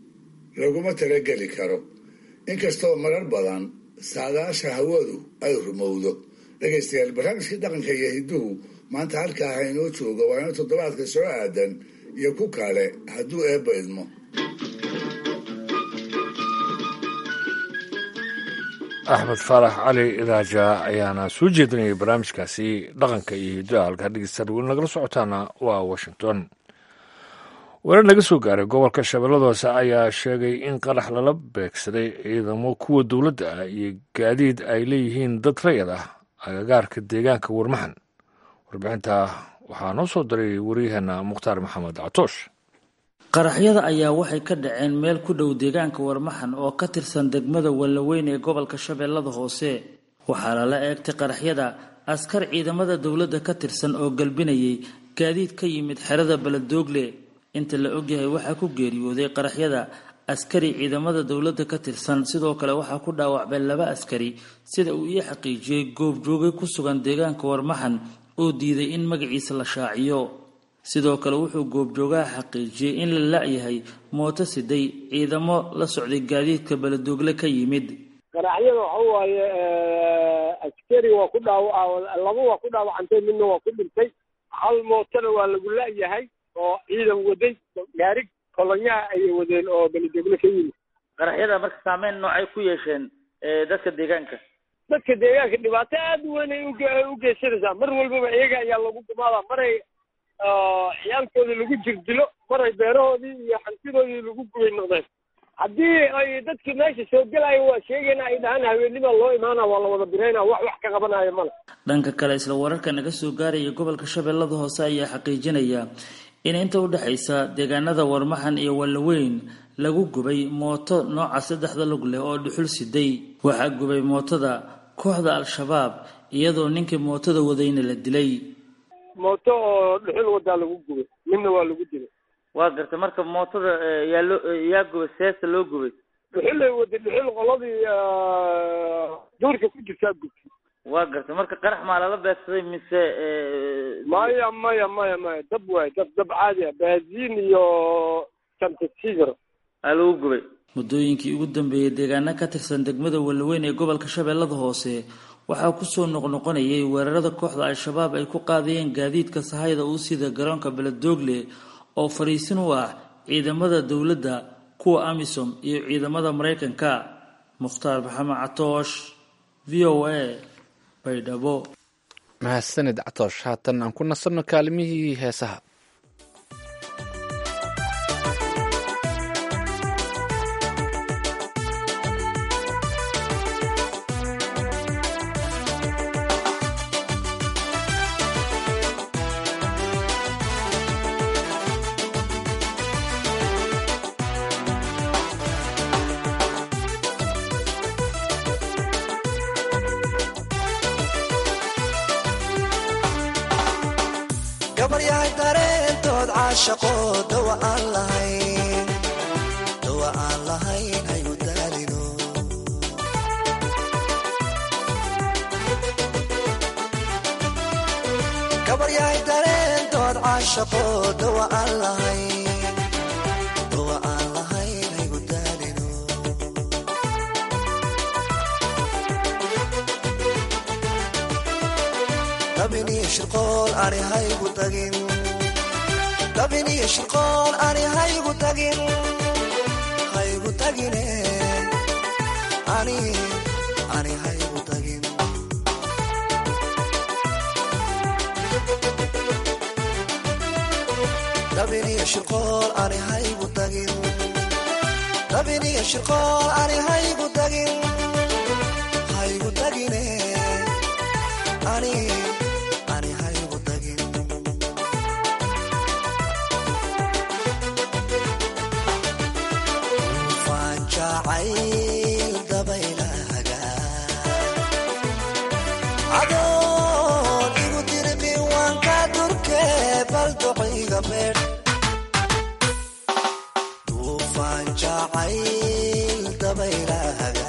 laguma talageli karo inkastoo marar badan saadaasha hawadu ay rumowdo dhegaystayaal barnaamijkii dhaqanka iyo hidduhu maanta halkaa haynoo jooga waa ino toddobaadka soo aadan iyo ku kale hadduu eebba idmo axmed faarax cali idaaja ayaana soo jeedinayay barnaamijkaasi dhaqanka iyo hiddaha halkaa dhegeystayaal weli nagala socotaana waa washington warar laga soo gaaray gobolka shabeellada hoose ayaa sheegay in qarax lala beegsaday ciidamo kuwa dowladda ah iyo gaadiid ay leeyihiin dad rayad ah agagaarka deegaanka warmaxan warbixinta waxaa noo soo diray waryaheena mukhtaar maxamed catoosh qaraxyada ayaa waxay ka dhaceen meel ku dhow deegaanka warmaxan oo ka tirsan degmada wallaweyn ee gobolka shabeellada hoose waxaa lala eegtay qaraxyada askar ciidamada dowladda ka tirsan oo galbinayay gaadiid ka yimid xerada beledoogle inta la ogyahay waxaa ku geeriyooday qaraxyada askari ciidamada dowladda ka tirsan sidoo kale waxaa ku dhaawacmay laba askari sida uu ii xaqiijiyey goobjooge ku sugan deegaanka warmaxan oo diiday in magaciisa la shaaciyo sidoo kale wuxuu goobjoogaha xaqiijiyey in la la-yahay mooto siday ciidamo la socday gaadiidka beledoogle ka yimid qaraxyada waxa waaye askari waa ku dhaawa laba waa ku dhaawacantay midna waa ku dhintay hal mootona waa lagu la-yahay oo ciidan waday gaarig kolonyaha ayay wadeen oo beledoogle ka yimid qaraxyada marka saameyn noocay ku yeesheen dadka deegaanka dadka deegaanka dhibaato aada u weyn ay u geysanaysaa mar walbaba iyaga ayaa lagu gumaadaa maray ciyaalkoodii lagu jirdilo maray beerahoodii iyo hantidoodii lagu gubay noqdeen haddii ay dadkii meesha soo gelaya waa sheegayna ay dhahaan haweennima loo imaana waa la wada birayna wax wax ka qabanayo male dhanka kale isla wararka naga soo gaaraya gobolka shabeellada hoose ayaa xaqiijinaya in inta u dhexaysa deegaanada warmaxan iyo wallaweyn lagu gubay mooto nooca saddexda lug leh oo dhuxul siday waxaa gubay mootada kooxda al-shabaab iyadoo ninkii mootada wadayna la dilay mooto oo dhuxul wadaa lagu gubay midna waa lagu dilay waa garta marka mootada yaa loo yaa gubay seesta loo gubay dhuxulay waday dhuxul qoladii duurka ku jirtaa gubtay waa garta marka qarax maa lala beegsaday mise maya maya maya maya dab waay dab dab caadi ah baaziin iyo santasigr aa lagu gubay muddooyinkii ugu dambeeyey deegaano ka tirsan degmada wallaweyn ee gobolka shabeellada hoose waxaa kusoo noqnoqonayay weerarada kooxda al-shabaab ay ku qaadayeen gaadiidka sahayda uu sida garoonka beledoogle oo fariisin u ah ciidamada dowladda kuwa amisom iyo ciidamada maraykanka mukhtaar maxamed catoosh v o a baydhabo mahadsanid catoosh haatan aan ku nasanno kaalimihii heesaha gabaryahay dareentood caashaqo dawa aan lahayn dawa aan lahayn hayu daalino gabaryahay dareentood caashaqo dawa aan lahayn dawa aan lahayn hayu daalino dabiniyo shirqool ani haygu tagin dabiniyo shirqool ani haygu tagin haygu tagine ani ani haygu tagin dabiniyo shirqool ani haygu tagin dabiniyo shirqool ani haygu tagin haygu tagine ani ani haygu tagin ufaan jacayl dabaylahaga cadoon igu dirqi waan ka durke bal duciga beedh duufaan jacayl dabaylahaga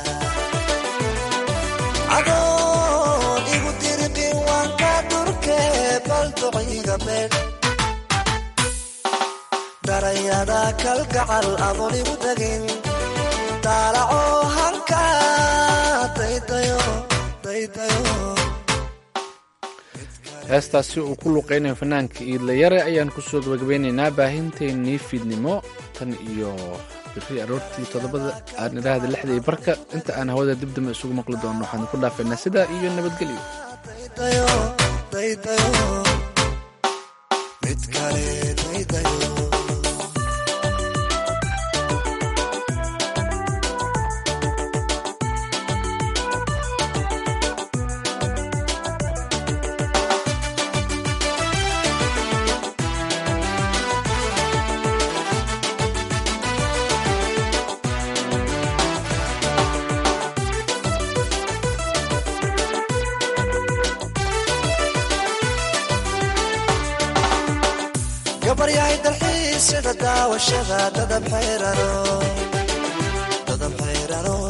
cadoon igu dirqi waan ka durke bal duciga beedh darayada kalgacal adoon igu tagin daalaco hanka daydayo daydayo heestaasi uu ku luqeynayo fanaanka iidlayare ayaan kusoo gabagabeynaynaa baahinteennii fiidnimo tan iyo biri aroortii toddobada aan idhaahda lixda iyo barka inta aan hawada dib dambe isugu maqli doono waxaan ku dhaafaynaa sidaa iyo nabadgelyo daydayo daydayo mid kale daydayo sida daawashada dadab xayrano dadab xayrano